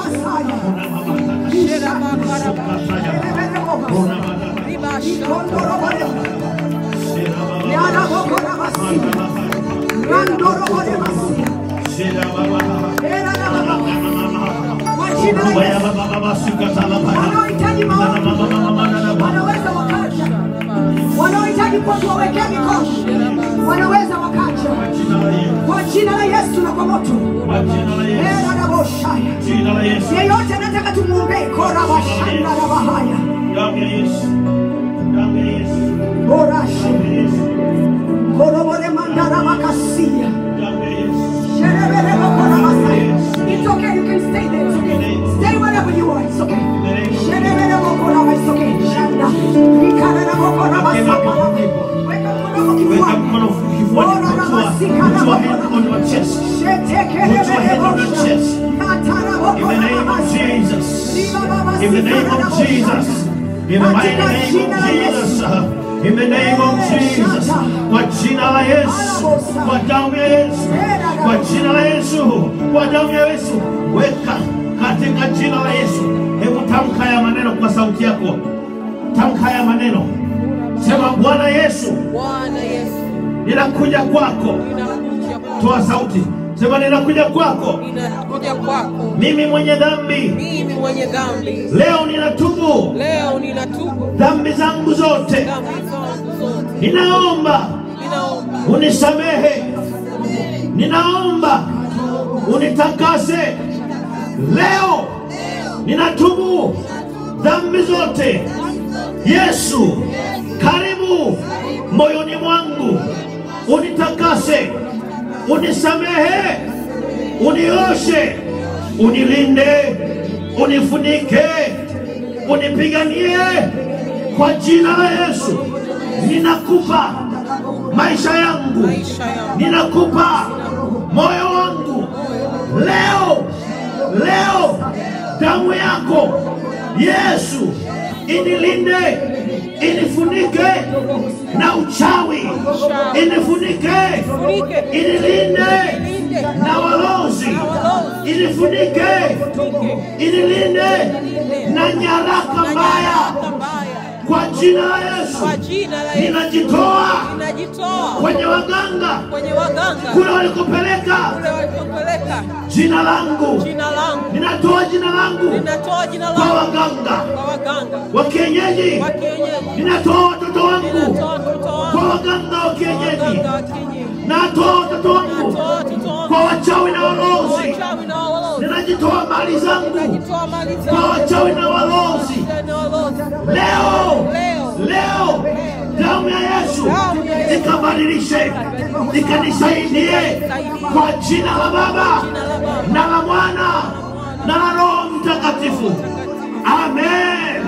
A: Wanaohitaji maombi wanaweza wakaja, wanaohitaji kwa tuwawekea mikono wanaweza wakaja kwa jina la Yesu na kwa moto. Era na boshaya.
E: Jina la Yesu.
A: Yeyote anataka tumwombee kora washanda na bahaya
E: Damu ya Yesu. Damu ya Yesu.
A: Orashe.
E: Damu ya Yesu.
A: Korobore mandara makasia.
E: Damu ya Yesu.
A: Sherebere bakora masaya. It's okay, you can stay there. It's okay. Stay wherever you are. It's okay. Sherebere bakora masaya. It's okay. Shanda. Ikarara bakora masaya. Weka mkono
E: Weka
A: kifuani.
E: mkono kifuani. Put your, put your hand on your chest. Put your hand on your chest. In the name of Jesus. In the name of Jesus. In the mighty name of Jesus. In the name of Jesus. Kwa jina la Yesu. Kwa damu ya Yesu. Kwa jina la Yesu. Kwa damu ya Yesu. Weka katika jina la Yesu. Hebu tamka haya maneno kwa sauti yako. Tamka haya maneno. Sema Bwana Yesu,
C: Bwana Yesu,
E: ninakuja kwako.
C: ninakuja kwako.
E: Toa sauti. Sema ninakuja kwako.
C: Ninakuja kwako.
E: Mimi mwenye dhambi.
C: Mimi mwenye dhambi.
E: Leo ninatubu
C: Leo ninatubu
E: dhambi zangu zote.
C: dhambi zangu zote.
E: Ninaomba
C: Ninaomba
E: unisamehe, ninaomba unitakase. Leo ninatubu dhambi zote. Yesu, karibu moyoni mwangu, unitakase, unisamehe, unioshe, unilinde, unifunike, unipiganie kwa jina la Yesu. Ninakupa maisha yangu,
C: maisha yangu.
E: ninakupa moyo wangu leo. Leo damu yako Yesu inilinde, inifunike na uchawi, inifunike, inilinde na walozi, inifunike, inilinde na nyaraka mbaya
C: mbaya.
E: kwa jina la Yesu.
C: Kwa jina la Yesu
E: Ninajitoa
C: ninajitoa
E: kwenye waganga
C: kwenye waganga
E: kule walikopeleka
C: kule walikopeleka
E: jina langu,
C: jina langu.
E: ninatoa jina langu
C: Ninatoa jina
E: kwa
C: langu
E: waganga
C: kwa waganga
E: wa kienyeji,
C: wa kienyeji.
E: ninatoa watoto wangu
C: Ninatoa watoto
E: kwa
C: wangu
E: waganga wa kienyeji,
C: waganga wa kienyeji.
E: natoa watoto wangu
C: Ninatoa watoto wangu
E: kwa wachawi na
C: kwa
E: walozi,
C: wachawi na walozi.
E: ninajitoa mali zangu
C: Ninajitoa mali
E: kwa
C: zangu
E: wachawi na walozi.
C: na walozi.
E: Leo,
C: Leo.
E: leo damu ya Yesu
C: Damu ya Yesu.
E: ikabadilishe, ikanisaidie kwa jina la Baba na la Mwana na la Roho Mtakatifu. Amen.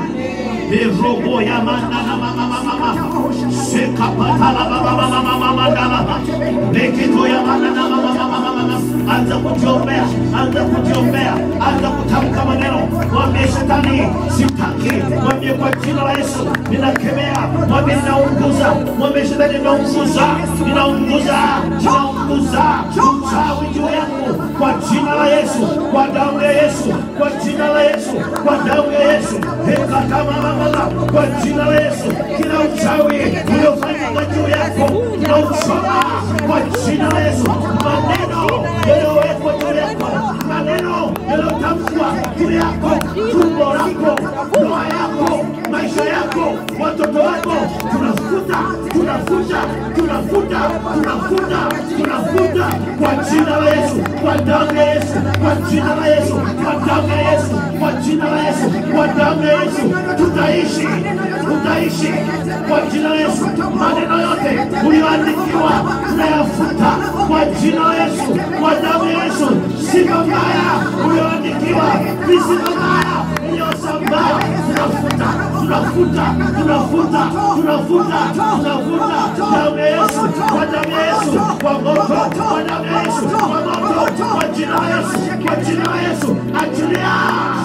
E: Robo ya mana na mama mama mama seka patala baba mama mama mandala lekito ya mana na mama mama mama anza kujiombea, anza kujiombea, anza kutamka maneno, mwambie shetani sitaki, mwambie kwa jina la Yesu ninakemea, mwambie ninaunguza, mwambie shetani ninaunguza, ninaunguza, ninaunguza uchawi juu yangu kwa jina la Yesu, kwa damu ya Yesu, kwa jina la Yesu, kwa damu ya Yesu, hekatamamamala, kwa jina la Yesu, kila uchawi uliofanyika juu yako tunauchoma kwa jina la Yesu, maneno yaliyowekwa juu yako, maneno yaliyotamkwa juu yako, tumbo lako, ndoa yako, maisha yako, watoto wako, tunafuta, tunafuta, tunafuta, tunafuta, tunafuta kwa jina la Yesu, kwa damu ya Yesu, kwa jina la Yesu, kwa damu ya Yesu, kwa jina la Yesu, kwa damu ya Yesu, tutaishi, tutaishi kwa jina la Yesu. Maneno yote uliyoandikiwa tunayafuta kwa jina la Yesu, kwa damu ya Yesu. Sifa mbaya uliyoandikiwa, visifa mbaya iliyosambaa, tunafuta, tunafuta, tunafuta, tunafuta, tunafuta damu ya Yesu, kwa damu ya Yesu, kwa moto, kwa damu ya Yesu, kwa moto, kwa jina la Yesu, kwa jina la Yesu, achilia.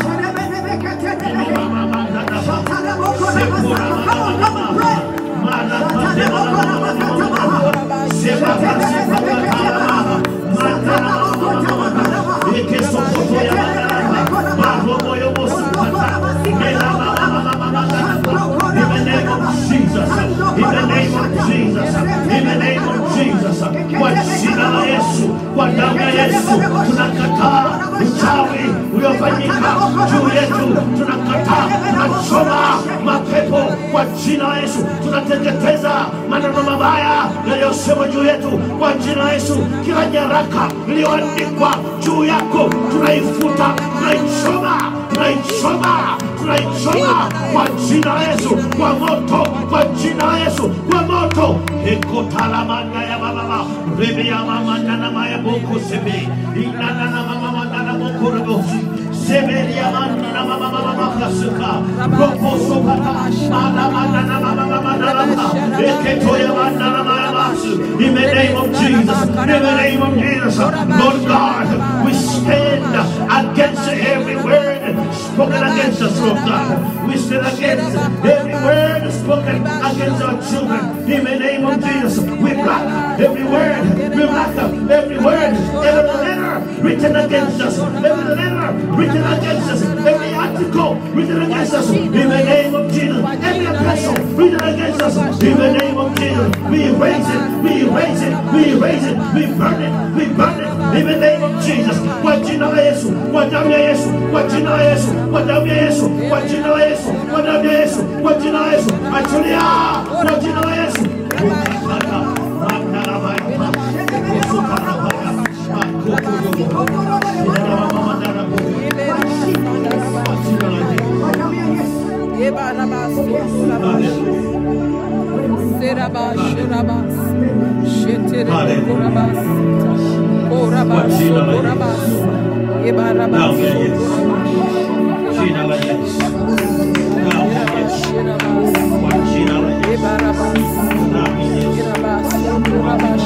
E: Kwa jina la Yesu, kwa damu ya Yesu, tunakataa uchawi uliofanyika juu yetu, tunakataa, tunachoma mapepo kwa jina la Yesu, tunateketeza maneno mabaya yaliyosemwa juu yetu kwa jina la Yesu. Kila nyaraka iliyoandikwa juu yako tunaifuta, tunaichoma, tunaichoma, tunaichoma kwa jina la Yesu, kwa moto, kwa jina la Yesu, kwa moto. Ekotalamanda ya baba rebe ya mama nana maya boko sebe inana na mama mama na boko rebo seberi ya mama na mama mama mama suka ropo sokata mama mama na mama mama na mama eketo ya mama na mama masu in the name of Jesus in the name of Jesus Lord God we stand against every word spoken against us Lord God we stand against every word spoken against our children in the name of Jesus we block every word we block every word every letter written against us every letter written against us every article written against us in the name of Jesus every epistle written against us in the name of Jesus we erase it we erase it we erase it we burn it we burn it in the name of Jesus kwa jina la Yesu kwa damu ya Yesu kwa jina la Yesu kwa damu ya Yesu kwa jina la Yesu kwa damu ya Yesu kwa jina la Yesu achilia kwa jina la Yesu Jina la Yesu. Damu ya Yesu. Kwa jina la Yesu. Damu ya Yesu.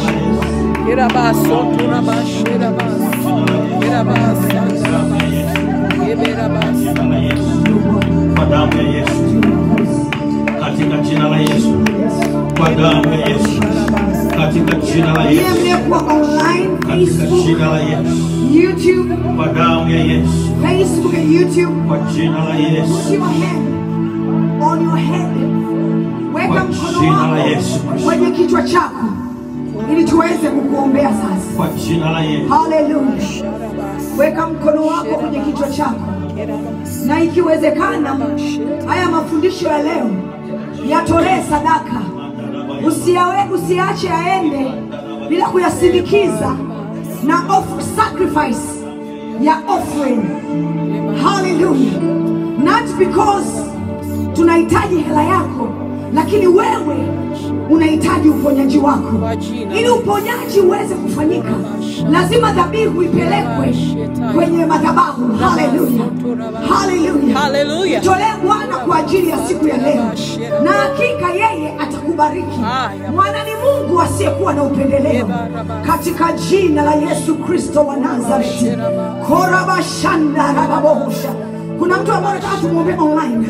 E: Jina la Yesu. Kwa damu ya Yesu. Katika jina la Yesu. Kwa damu ya Yesu. Katika jina la
A: Nyie
E: Yesu.
A: mliokuwa online,
E: Katika
A: Facebook,
E: jina la Yesu.
A: YouTube,
E: Kwa damu ya Yesu.
A: Facebook and YouTube,
E: Kwa jina la
A: put
E: Yesu.
A: your hand on your head. Weka
E: Kwa
A: mkono
E: jina la
A: wako
E: Yesu Kristo.
A: kwenye kichwa chako ili tuweze kukuombea sasa.
E: Kwa jina la Yesu.
A: Haleluya. Weka mkono wako kwenye kichwa chako, na ikiwezekana, haya mafundisho ya leo yatolee sadaka. Usiawe, usiache aende bila kuyasindikiza na off, sacrifice ya offering. Hallelujah. Not because tunahitaji hela yako, lakini wewe unahitaji uponyaji wako.
C: Kwa jina.
A: Ili uponyaji uweze kufanyika, lazima dhabihu ipelekwe kwenye madhabahu. Haleluya, haleluya,
C: Hallelujah.
A: Tolee Bwana kwa ajili ya siku ya leo, na hakika yeye atakubariki. Mwana ni Mungu asiyekuwa na upendeleo, katika jina la Yesu Kristo wa Nazareti. korabashandarababosha kuna mtu ambaye anataka tumwombee online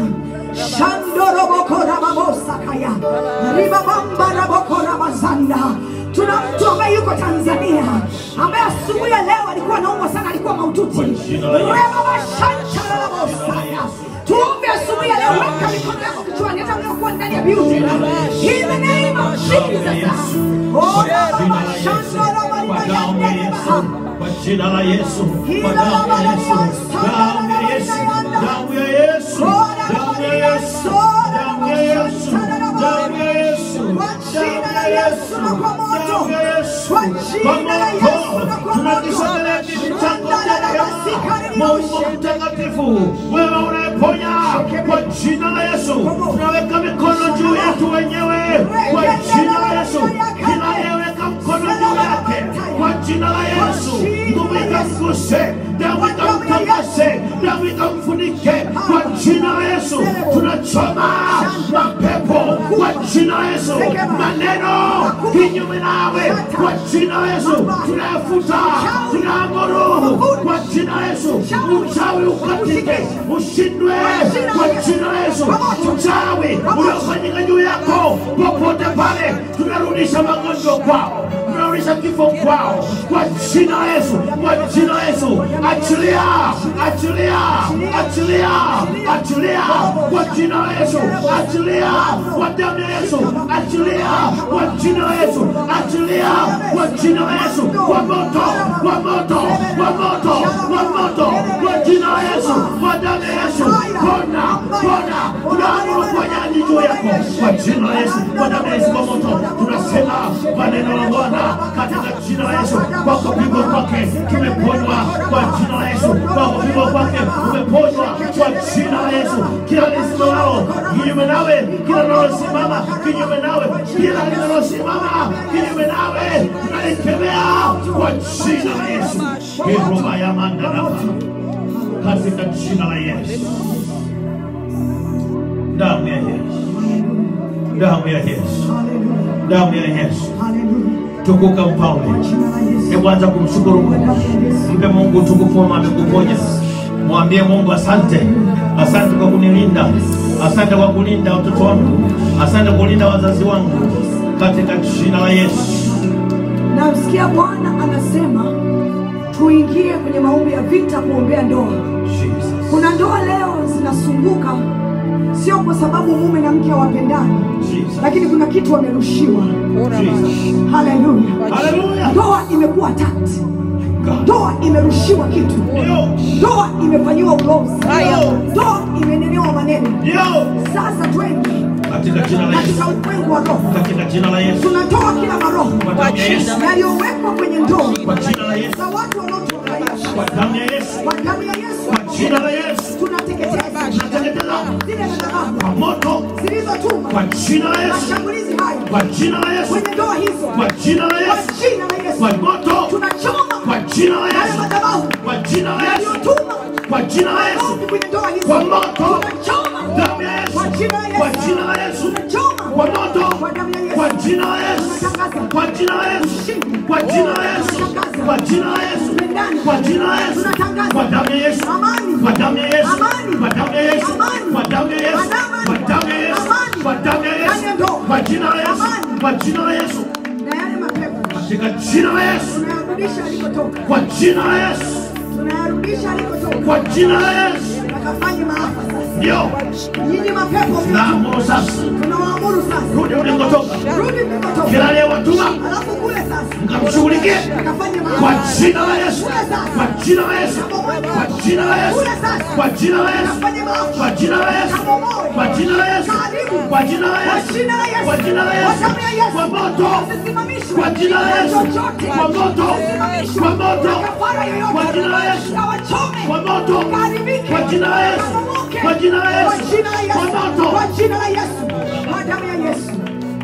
A: shandorobokorababosakaya ribabambarabokora tuna mtu ambaye yuko Tanzania ambaye asubuhi ya leo alikuwa anaumwa sana, alikuwa maututi rebabashantarabosaya tuombe asubuhi ya leo, weka mikono yako kichwani, hata mliokuwa ndani ya beauty in the name of Jesus. Oh,
E: Kwa damu ya Yesu. Kwa jina la Yesu. Kwa damu ya Yesu. Damu ya Yesu. Damu ya Yesu. Damu ya Yesu. Damu ya Yesu. Damu ya Yesu.
A: Kwa jina la Yesu na kwa moto.
E: Damu ya Yesu.
A: Kwa jina la Yesu na kwa moto.
E: Tunakisogelea kitu chako Mungu mtakatifu, wewe unayeponya kwa jina la Yesu, tunaweka mikono juu yetu wenyewe kwa jina la Yesu. Kila anayeweka mkono juu yake kwa jina la Yesu, nguvu ikamguse, damu ikamtakase, damu ikamfunike kwa jina la Yesu. Tunachoma mapepo kwa jina la Yesu, maneno kinyume nawe kwa jina la Yesu, tunayafuta, tunaamuru kwa jina la Yesu, uchawi ukatike, ushindwe kwa jina la Yesu, uchawi uliofanyika juu yako popote pale, tunarudisha magonjwa kwao, tunarudisha kifo kwao kwa jina la Yesu, kwa jina la Yesu, achilia, achilia, achilia, achilia kwa jina la Yesu, achilia kwa damu ya Yesu, achilia kwa jina la Yesu, achilia kwa jina la Yesu, kwa moto, kwa moto, kwa moto, kwa moto, kwa jina la Yesu, kwa damu ya Yesu, pona, pona, tunaamuru uponyaji juu yako kwa jina la Yesu, kwa damu ya Yesu, kwa moto, tunasema kwa neno la Bwana katika jina la Yesu, kwa kupigwa kwake tumeponywa, kwa jina la Yesu, kwa kupigwa kwake umeponywa, kwa jina la Yesu, kila lisimamalo kinyume nawe, kila linalosimama kinyume nawe, kila linalosimama kinyume nawe, tunalikemea kwa jina la Yesu. Kiroba ya mandaraba katika jina la Yesu, damu ya Yesu, damu ya Yesu, damu ya Yesu. Tukuka mfalme, hebu anza kumshukuru Mungu, mpe Mungu utukufu kama amekuponya. Mwambie Mungu asante, asante kwa kunilinda, asante kwa kulinda watoto wangu, asante kwa kulinda wazazi wangu, katika jina la Yesu.
A: Namsikia Bwana anasema tuingie kwenye maombi ya vita kuombea ndoa.
E: Jesus.
A: Kuna ndoa leo zinasumbuka, sio kwa sababu mume na mke hawapendani,
E: Jesus.
A: lakini kuna kitu wamerushiwa.
E: Jesus.
A: Haleluya!
E: Hallelujah.
A: Ndoa imekuwa attacked,
E: God.
A: ndoa imerushiwa kitu,
E: Ndio.
A: ndoa imefanyiwa ulozi,
E: Ndio.
A: ndoa imenenewa maneno.
E: Ndio.
A: Sasa twende
E: Katika jina la Yesu.
A: katika ulimwengu wa roho,
E: Katika jina la Yesu.
A: tunatoa kila maroho
E: Kwa damu ya Yesu.
A: yaliyowekwa kwenye ndoa
E: Kwa jina la Yesu.
A: za watu wanaotuangalia
E: Kwa damu ya Yesu.
A: kwa damu ya Yesu
E: Kwa jina la Yesu.
A: tunateketeza
E: Tunateketeza
A: zile madhabahu
E: kwa moto.
A: zilizotuma
E: Kwa jina la Yesu.
A: mashambulizi hayo
E: Kwa jina la Yesu.
A: kwenye ndoa hizo
E: Kwa jina la
A: kwa
E: Yesu.
A: jina la Yesu
E: Kwa moto.
A: tunachoma
E: Kwa jina la
A: yale
E: Yesu.
A: madhabahu
E: Kwa jina la Yesu.
A: yaliyotuma
E: Kwa jina la Yesu.
A: maombi kwenye ndoa hizo
E: Kwa moto.
A: tunachoma
E: Damu ya Yesu.
A: kwa jina la Yesu
E: Kwa jina la Yesu.
A: tunachoma
E: Kwa moto.
A: kwa damu ya Yesu
E: Kwa jina la Yesu.
A: tunatangaza
E: Kwa jina la Yesu.
A: ushindi
E: Kwa jina la Yesu. Kwa jina la Yesu.
A: Tupendane.
E: Kwa jina la Yesu.
A: Tunatangaza.
E: Kwa damu ya Yesu.
A: Amani.
E: Kwa damu ya Yesu.
A: Amani.
E: Kwa damu ya Yesu.
A: Amani.
E: Kwa damu ya Yesu.
A: Amani.
E: Kwa damu ya Yesu.
A: Amani.
E: Kwa damu ya
A: Ndani ya
E: Yesu.
A: ndoa.
E: Kwa jina la Yesu.
A: Amani.
E: Kwa jina la Yesu.
A: na yale mapepo
E: Katika jina la Yesu.
A: tunayarudisha alikotoka
E: Kwa jina la Yesu.
A: tunayarudisha alikotoka
E: Kwa jina la Yesu.
A: akafanye maafa sasa
E: Ndio.
A: nyinyi mapepo
E: Naamuru sasa.
A: tunawaamuru sasa
E: Rudi ulikotoka.
A: rudi mlikotoka
E: Kila aliyewatuma
A: alafu kule sasa
E: mkamshughulikie
A: akafanye
E: kwa
A: maafa
E: jina la Yesu. Kwa jina la Yesu. Kwa jina la Yesu. Kwa jina la Yesu.
A: akafanye maafa
E: Kwa jina la Yesu. Kwa jina la Yesu. Kwa jina la
A: kwa
E: Yesu.
A: jina la Yesu
E: Kwa jina la
A: kwa
E: Yesu.
A: damu ya Yesu
E: Kwa moto.
A: usisimamishwe
E: Kwa jina la Yesu.
A: chochote
E: Kwa moto.
A: usisimamishwe
E: Kwa moto.
A: kafara yoyote
E: Kwa jina la Yesu.
A: kawachome
E: Kwa moto.
A: kaharibike
E: Kwa jina la Yesu.
A: kabomoke
E: Kwa jina la Yesu.
A: kwa jina la Yesu
E: Kwa moto.
A: kwa jina la Yesu kwa damu ya Yesu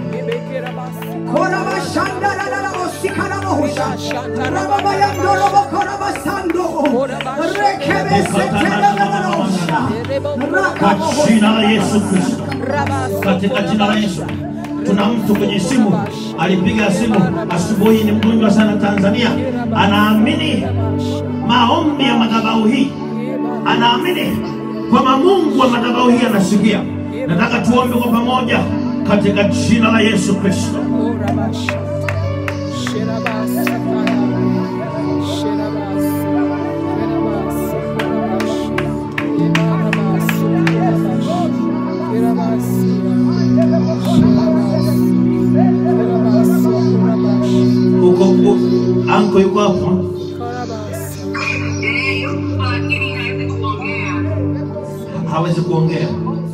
A: Kora bashanda la la la osikana mohusha. Rababa ya ndorobo kora basando. Rekebe sete la la la la osha. Raka
E: Kwa
A: mohusha.
E: jina la Yesu Kristo. Katika jina la Yesu. Tuna mtu kwenye simu alipiga simu asubuhi, ni mgonjwa sana Tanzania, anaamini maombi ya madhabahu hii, anaamini kwamba Mungu wa madhabahu hii anasikia. Nataka tuombe kwa pamoja katika jina la Yesu Kristo. Uko uko anko yuko hapo, hawezi kuongea.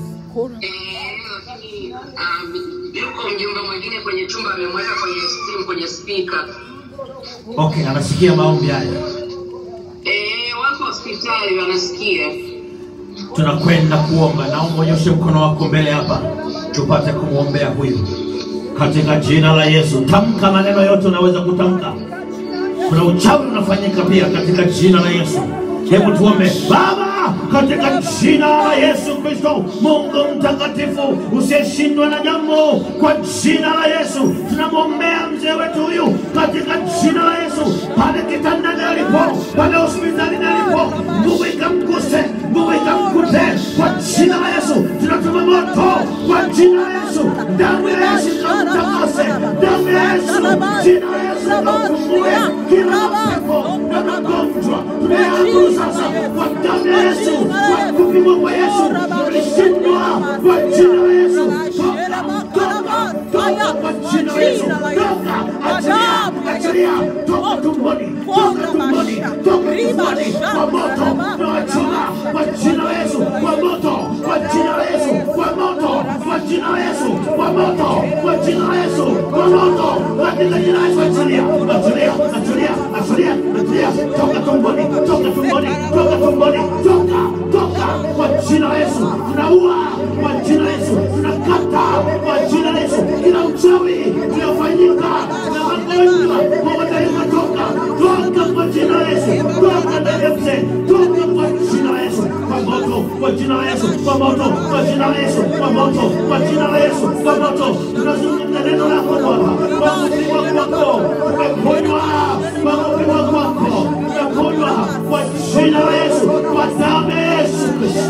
G: yuko mjumbe mwingine kwenye chumba amemweka kwenye simu kwenye spika.
E: Okay, anasikia maombi haya.
G: Eh, wako hospitali wanasikia.
E: tunakwenda kuomba. Naomba unyoshe mkono wako mbele hapa, tupate kumwombea huyu katika jina la Yesu. Tamka maneno yote unaweza kutamka. Kuna uchawi unafanyika pia katika jina la Yesu. Hebu tuombe. Baba, katika jina la Yesu Kristo, Mungu mtakatifu usiyeshindwa na jambo, kwa jina la Yesu tunamwombea mzee wetu huyu katika jina la Yesu, pale kitandani alipo, pale hospitalini alipo, nguvu ikamguse, nguvu ikamkute kwa jina la Yesu. Tunatuma moto kwa jina la Yesu, damu ya Yesu ikamtakase, damu ya Yesu, jina la Yesu ikamfungue kila mapepo na magonjwa tunayaamuru sasa kwa damu ya Yesu, kwa kupigwa kwa Yesu tulishindwa kwa jina la Yesu. Toka, toka, toka kwa jina la Yesu, toka, achilia, achilia, toka tumboni, toka tumboni, toka tumboni, kwa moto tunawachoma kwa jina la Yesu, kwa moto, kwa jina la Yesu, kwa moto, kwa jina la Yesu, kwa moto, kwa jina la Yesu, kwa moto, katika jina la Yesu, achilia, achilia, achilia, achilia, achilia, toka tumboni, toka tumboni, toka tumboni, toka, toka kwa jina la Yesu, tunaua kwa jina la Yesu, tunakata kwa jina la Yesu kila uchawi uliofanyika na magonjwa kwa mataifa, toka toka kwa jina la Yesu, toka ndani ya mzee, toka kwa jina la Yesu, kwa moto, kwa jina la Yesu, kwa moto, kwa jina la Yesu, kwa moto, kwa jina la Yesu, kwa moto. Tunazungumza neno lako Bwana, kwa kupigwa kwako umeponywa, kwa kupigwa kwako umeponywa, kwa jina la Yesu, kwa damu ya Yesu Kristo.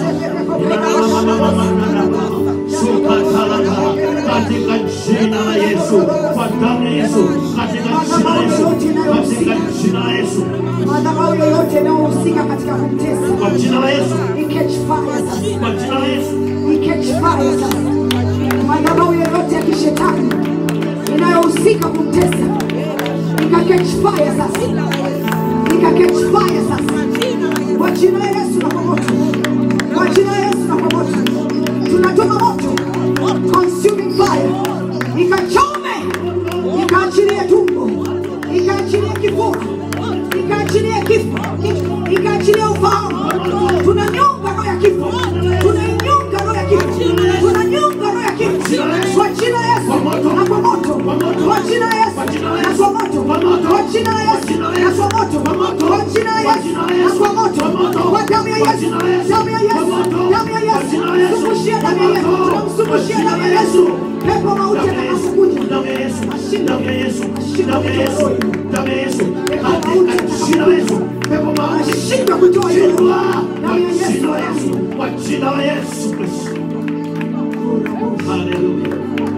E: Sukatalaka katika jina la Yesu, kwa damu ya Yesu, katika jina la Yesu, katika jina la Yesu,
A: madhabahu yoyote inayohusika katika kumtesa
E: kwa jina la Yesu,
A: iketch fire sasa,
E: kwa jina la Yesu,
A: iketch fire sasa. Madhabahu yoyote ya kishetani inayohusika kumtesa ikaketch fire sasa, ikaketch fire sasa, kwa jina la Yesu na kwa moto, kwa jina la Yesu na kwa moto, tunatuma moto consuming fire, ikachome, ikaachilie tumbo, ikaachilie kifua, ikaachilie kifo, ikaachilie ufahamu. Tunanyonga roho ya kifo, tunainyonga roho ya kifo, tunanyonga roho ya kifo kwa jina la Yesu na kwa moto, kwa jina la Yesu na kwa moto, kwa jina la Yesu na kwa moto, kwa jina la Yesu na kwa moto, kwa damu ya Yesu, damu ya Yesu, damu ya Yesu, sumushia damu ya Yesu, tunamsumushia damu ya Yesu, pepo mauti atakapokuja
E: damu ya Yesu, damu ya Yesu, damu ya Yesu, damu ya Yesu, katika jina la Yesu, pepo mauti
A: ashindwe kutoa hiyo
E: shindwa kwa
A: damu ya
E: jina la
A: Yesu.
E: Yesu, kwa jina la Yesu Kristo. Haleluya.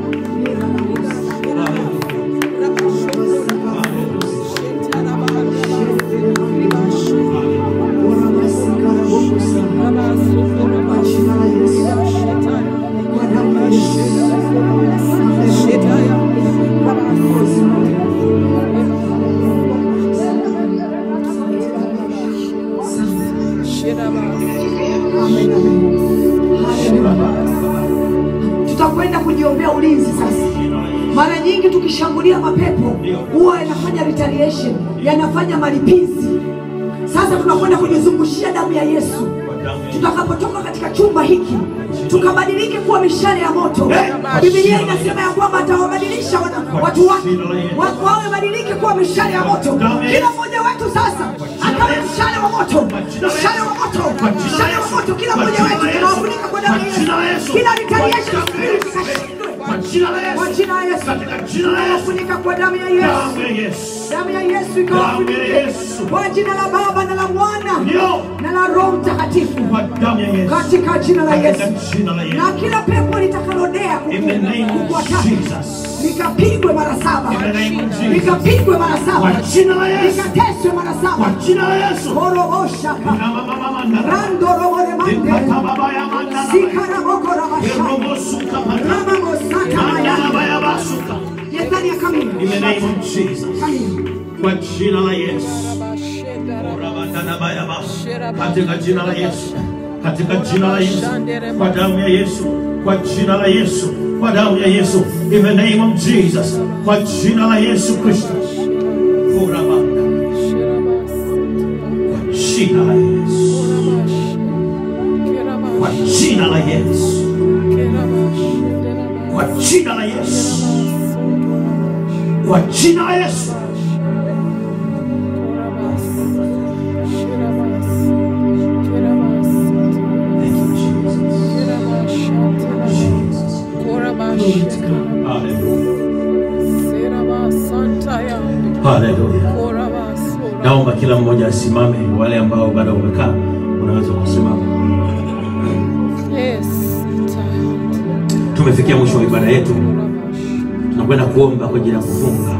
A: tutakwenda kujiombea ulinzi sasa. Mara nyingi tukishambulia mapepo huwa yanafanya retaliation, yanafanya malipizi. Sasa tunakwenda kujizungushia damu ya Yesu. Tutakapotoka katika chumba hiki tukabadilike kuwa mishale ya moto. Biblia inasema ya kwamba atawabadilisha wana- watu wake wa- wawe badilike kuwa mishale ya moto. Kila mmoja wetu sasa akawe mshale wa moto, mshale wa moto, mshale wa moto. Kila mmoja wetu tunawafunika kwa damu ya Yesu. Kila retaliation spirit ikashindwe
E: Kwa jina la
A: kwa
E: Yesu,
A: jina la Yesu.
E: katika jina la Yesu,
A: Tunawafunika kwa damu ya Yesu.
E: damu ya Yesu,
A: Damu ya Yesu
E: damu ya
A: ikawafunike
E: Yesu,
A: kwa jina la Baba na la Mwana
E: ndio
A: na la Roho Mtakatifu
E: kwa damu ya Yesu,
A: katika jina la Yesu.
E: katika jina la Yesu.
A: Na kila pepo litakalodea
E: In the name of
A: kukuataka
E: Jesus.
A: likapigwe mara saba,
E: In the name of Jesus.
A: likapigwe mara
E: Kwa
A: saba,
E: jina la Yesu,
A: likateswe mara
E: kwa
A: saba.
E: jina la Yesu.
A: Koroboshaka
E: Na mama mama ndara.
A: rando robodemande
E: Ikata baba ya mandara.
A: sikaraboko rabashaka
E: Erobosuka mandara.
A: ramamosata
E: Mandara
A: maya
E: baya basuka.
A: Yethania kamili
E: In the name of Jesus.
A: kamili
E: Kwa jina la Yesu. Rabandana baya basu. Katika jina la Yesu. Katika jina la Yesu. Kwa damu ya Yesu. Kwa jina la Yesu. Kwa damu ya Yesu. In the name of Jesus. Kwa jina la Yesu Kristo. Kurabanda. Kwa jina la Yesu. Kwa jina la Yesu. Kwa jina la Yesu. Kwa jina la Yesu. Thank you, Jesus. Jesus. Hallelujah. Hallelujah. Naomba kila mmoja asimame, wale ambao bado wamekaa unaweza kusimama. Tumefikia mwisho wa ibada yetu, tunakwenda kuomba kwa ajili ya kufunga.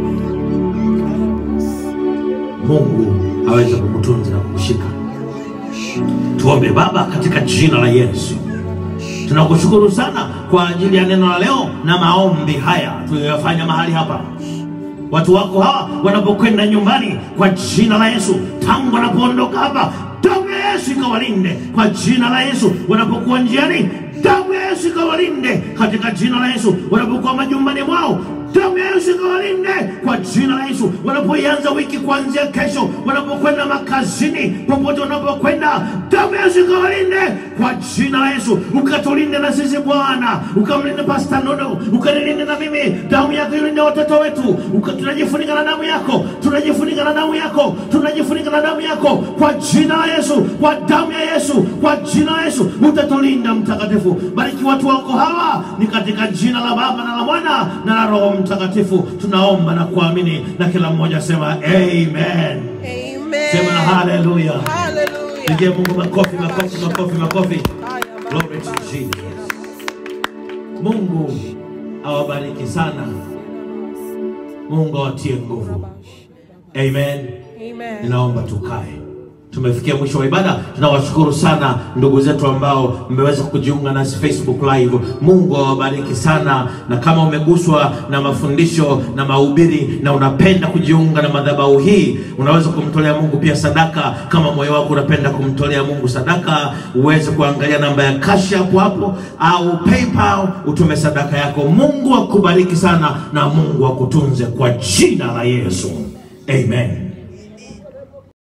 E: Mungu aweze kukutunza na kukushika. Tuombe. Baba, katika jina la Yesu, tunakushukuru sana kwa ajili ya neno la leo na maombi haya tuliyoyafanya mahali hapa watu wako hawa wanapokwenda nyumbani kwa jina la Yesu, tangu wanapoondoka hapa, damu ya Yesu ikawalinde kwa jina la Yesu. Wanapokuwa njiani, damu ya Yesu ikawalinde katika jina la Yesu. Wanapokuwa majumbani mwao,
F: damu ya Yesu ikawalinde kwa jina la Yesu. Wanapoianza wiki kuanzia kesho, wanapokwenda makazini, popote wanapokwenda, damu ya Yesu ikawalinde kwa jina la Yesu. Ukatulinde na sisi Bwana, ukamlinde Pastor Nono, ukanilinde na mimi, damu yako ilinde watoto wetu. Uka, tunajifunika na damu yako, tunajifunika na damu yako, tunajifunika na damu yako kwa jina la Yesu, kwa damu ya Yesu, kwa jina la Yesu utatulinda Mtakatifu. Bariki watu wako hawa, ni katika jina la Baba na la Mwana na la Roho Mtakatifu tunaomba na kuamini, na kila mmoja sema amen.
C: Amen.
F: Sema haleluya.
C: Hallelujah.
F: Pigie Mungu makofi, makofi, makofi, makofi. Glory to Jesus. Mungu awabariki sana. Mungu awatie nguvu. Amen.
C: Amen.
F: Ninaomba tukae. Tumefikia mwisho wa ibada. Tunawashukuru sana ndugu zetu ambao mmeweza kujiunga nasi Facebook live. Mungu awabariki sana, na kama umeguswa na mafundisho na mahubiri na unapenda kujiunga na madhabahu hii, unaweza kumtolea Mungu pia sadaka. Kama moyo wako unapenda kumtolea Mungu sadaka, uweze kuangalia namba ya cash hapo hapo au PayPal, utume sadaka yako. Mungu akubariki sana na Mungu akutunze kwa jina la Yesu, amen.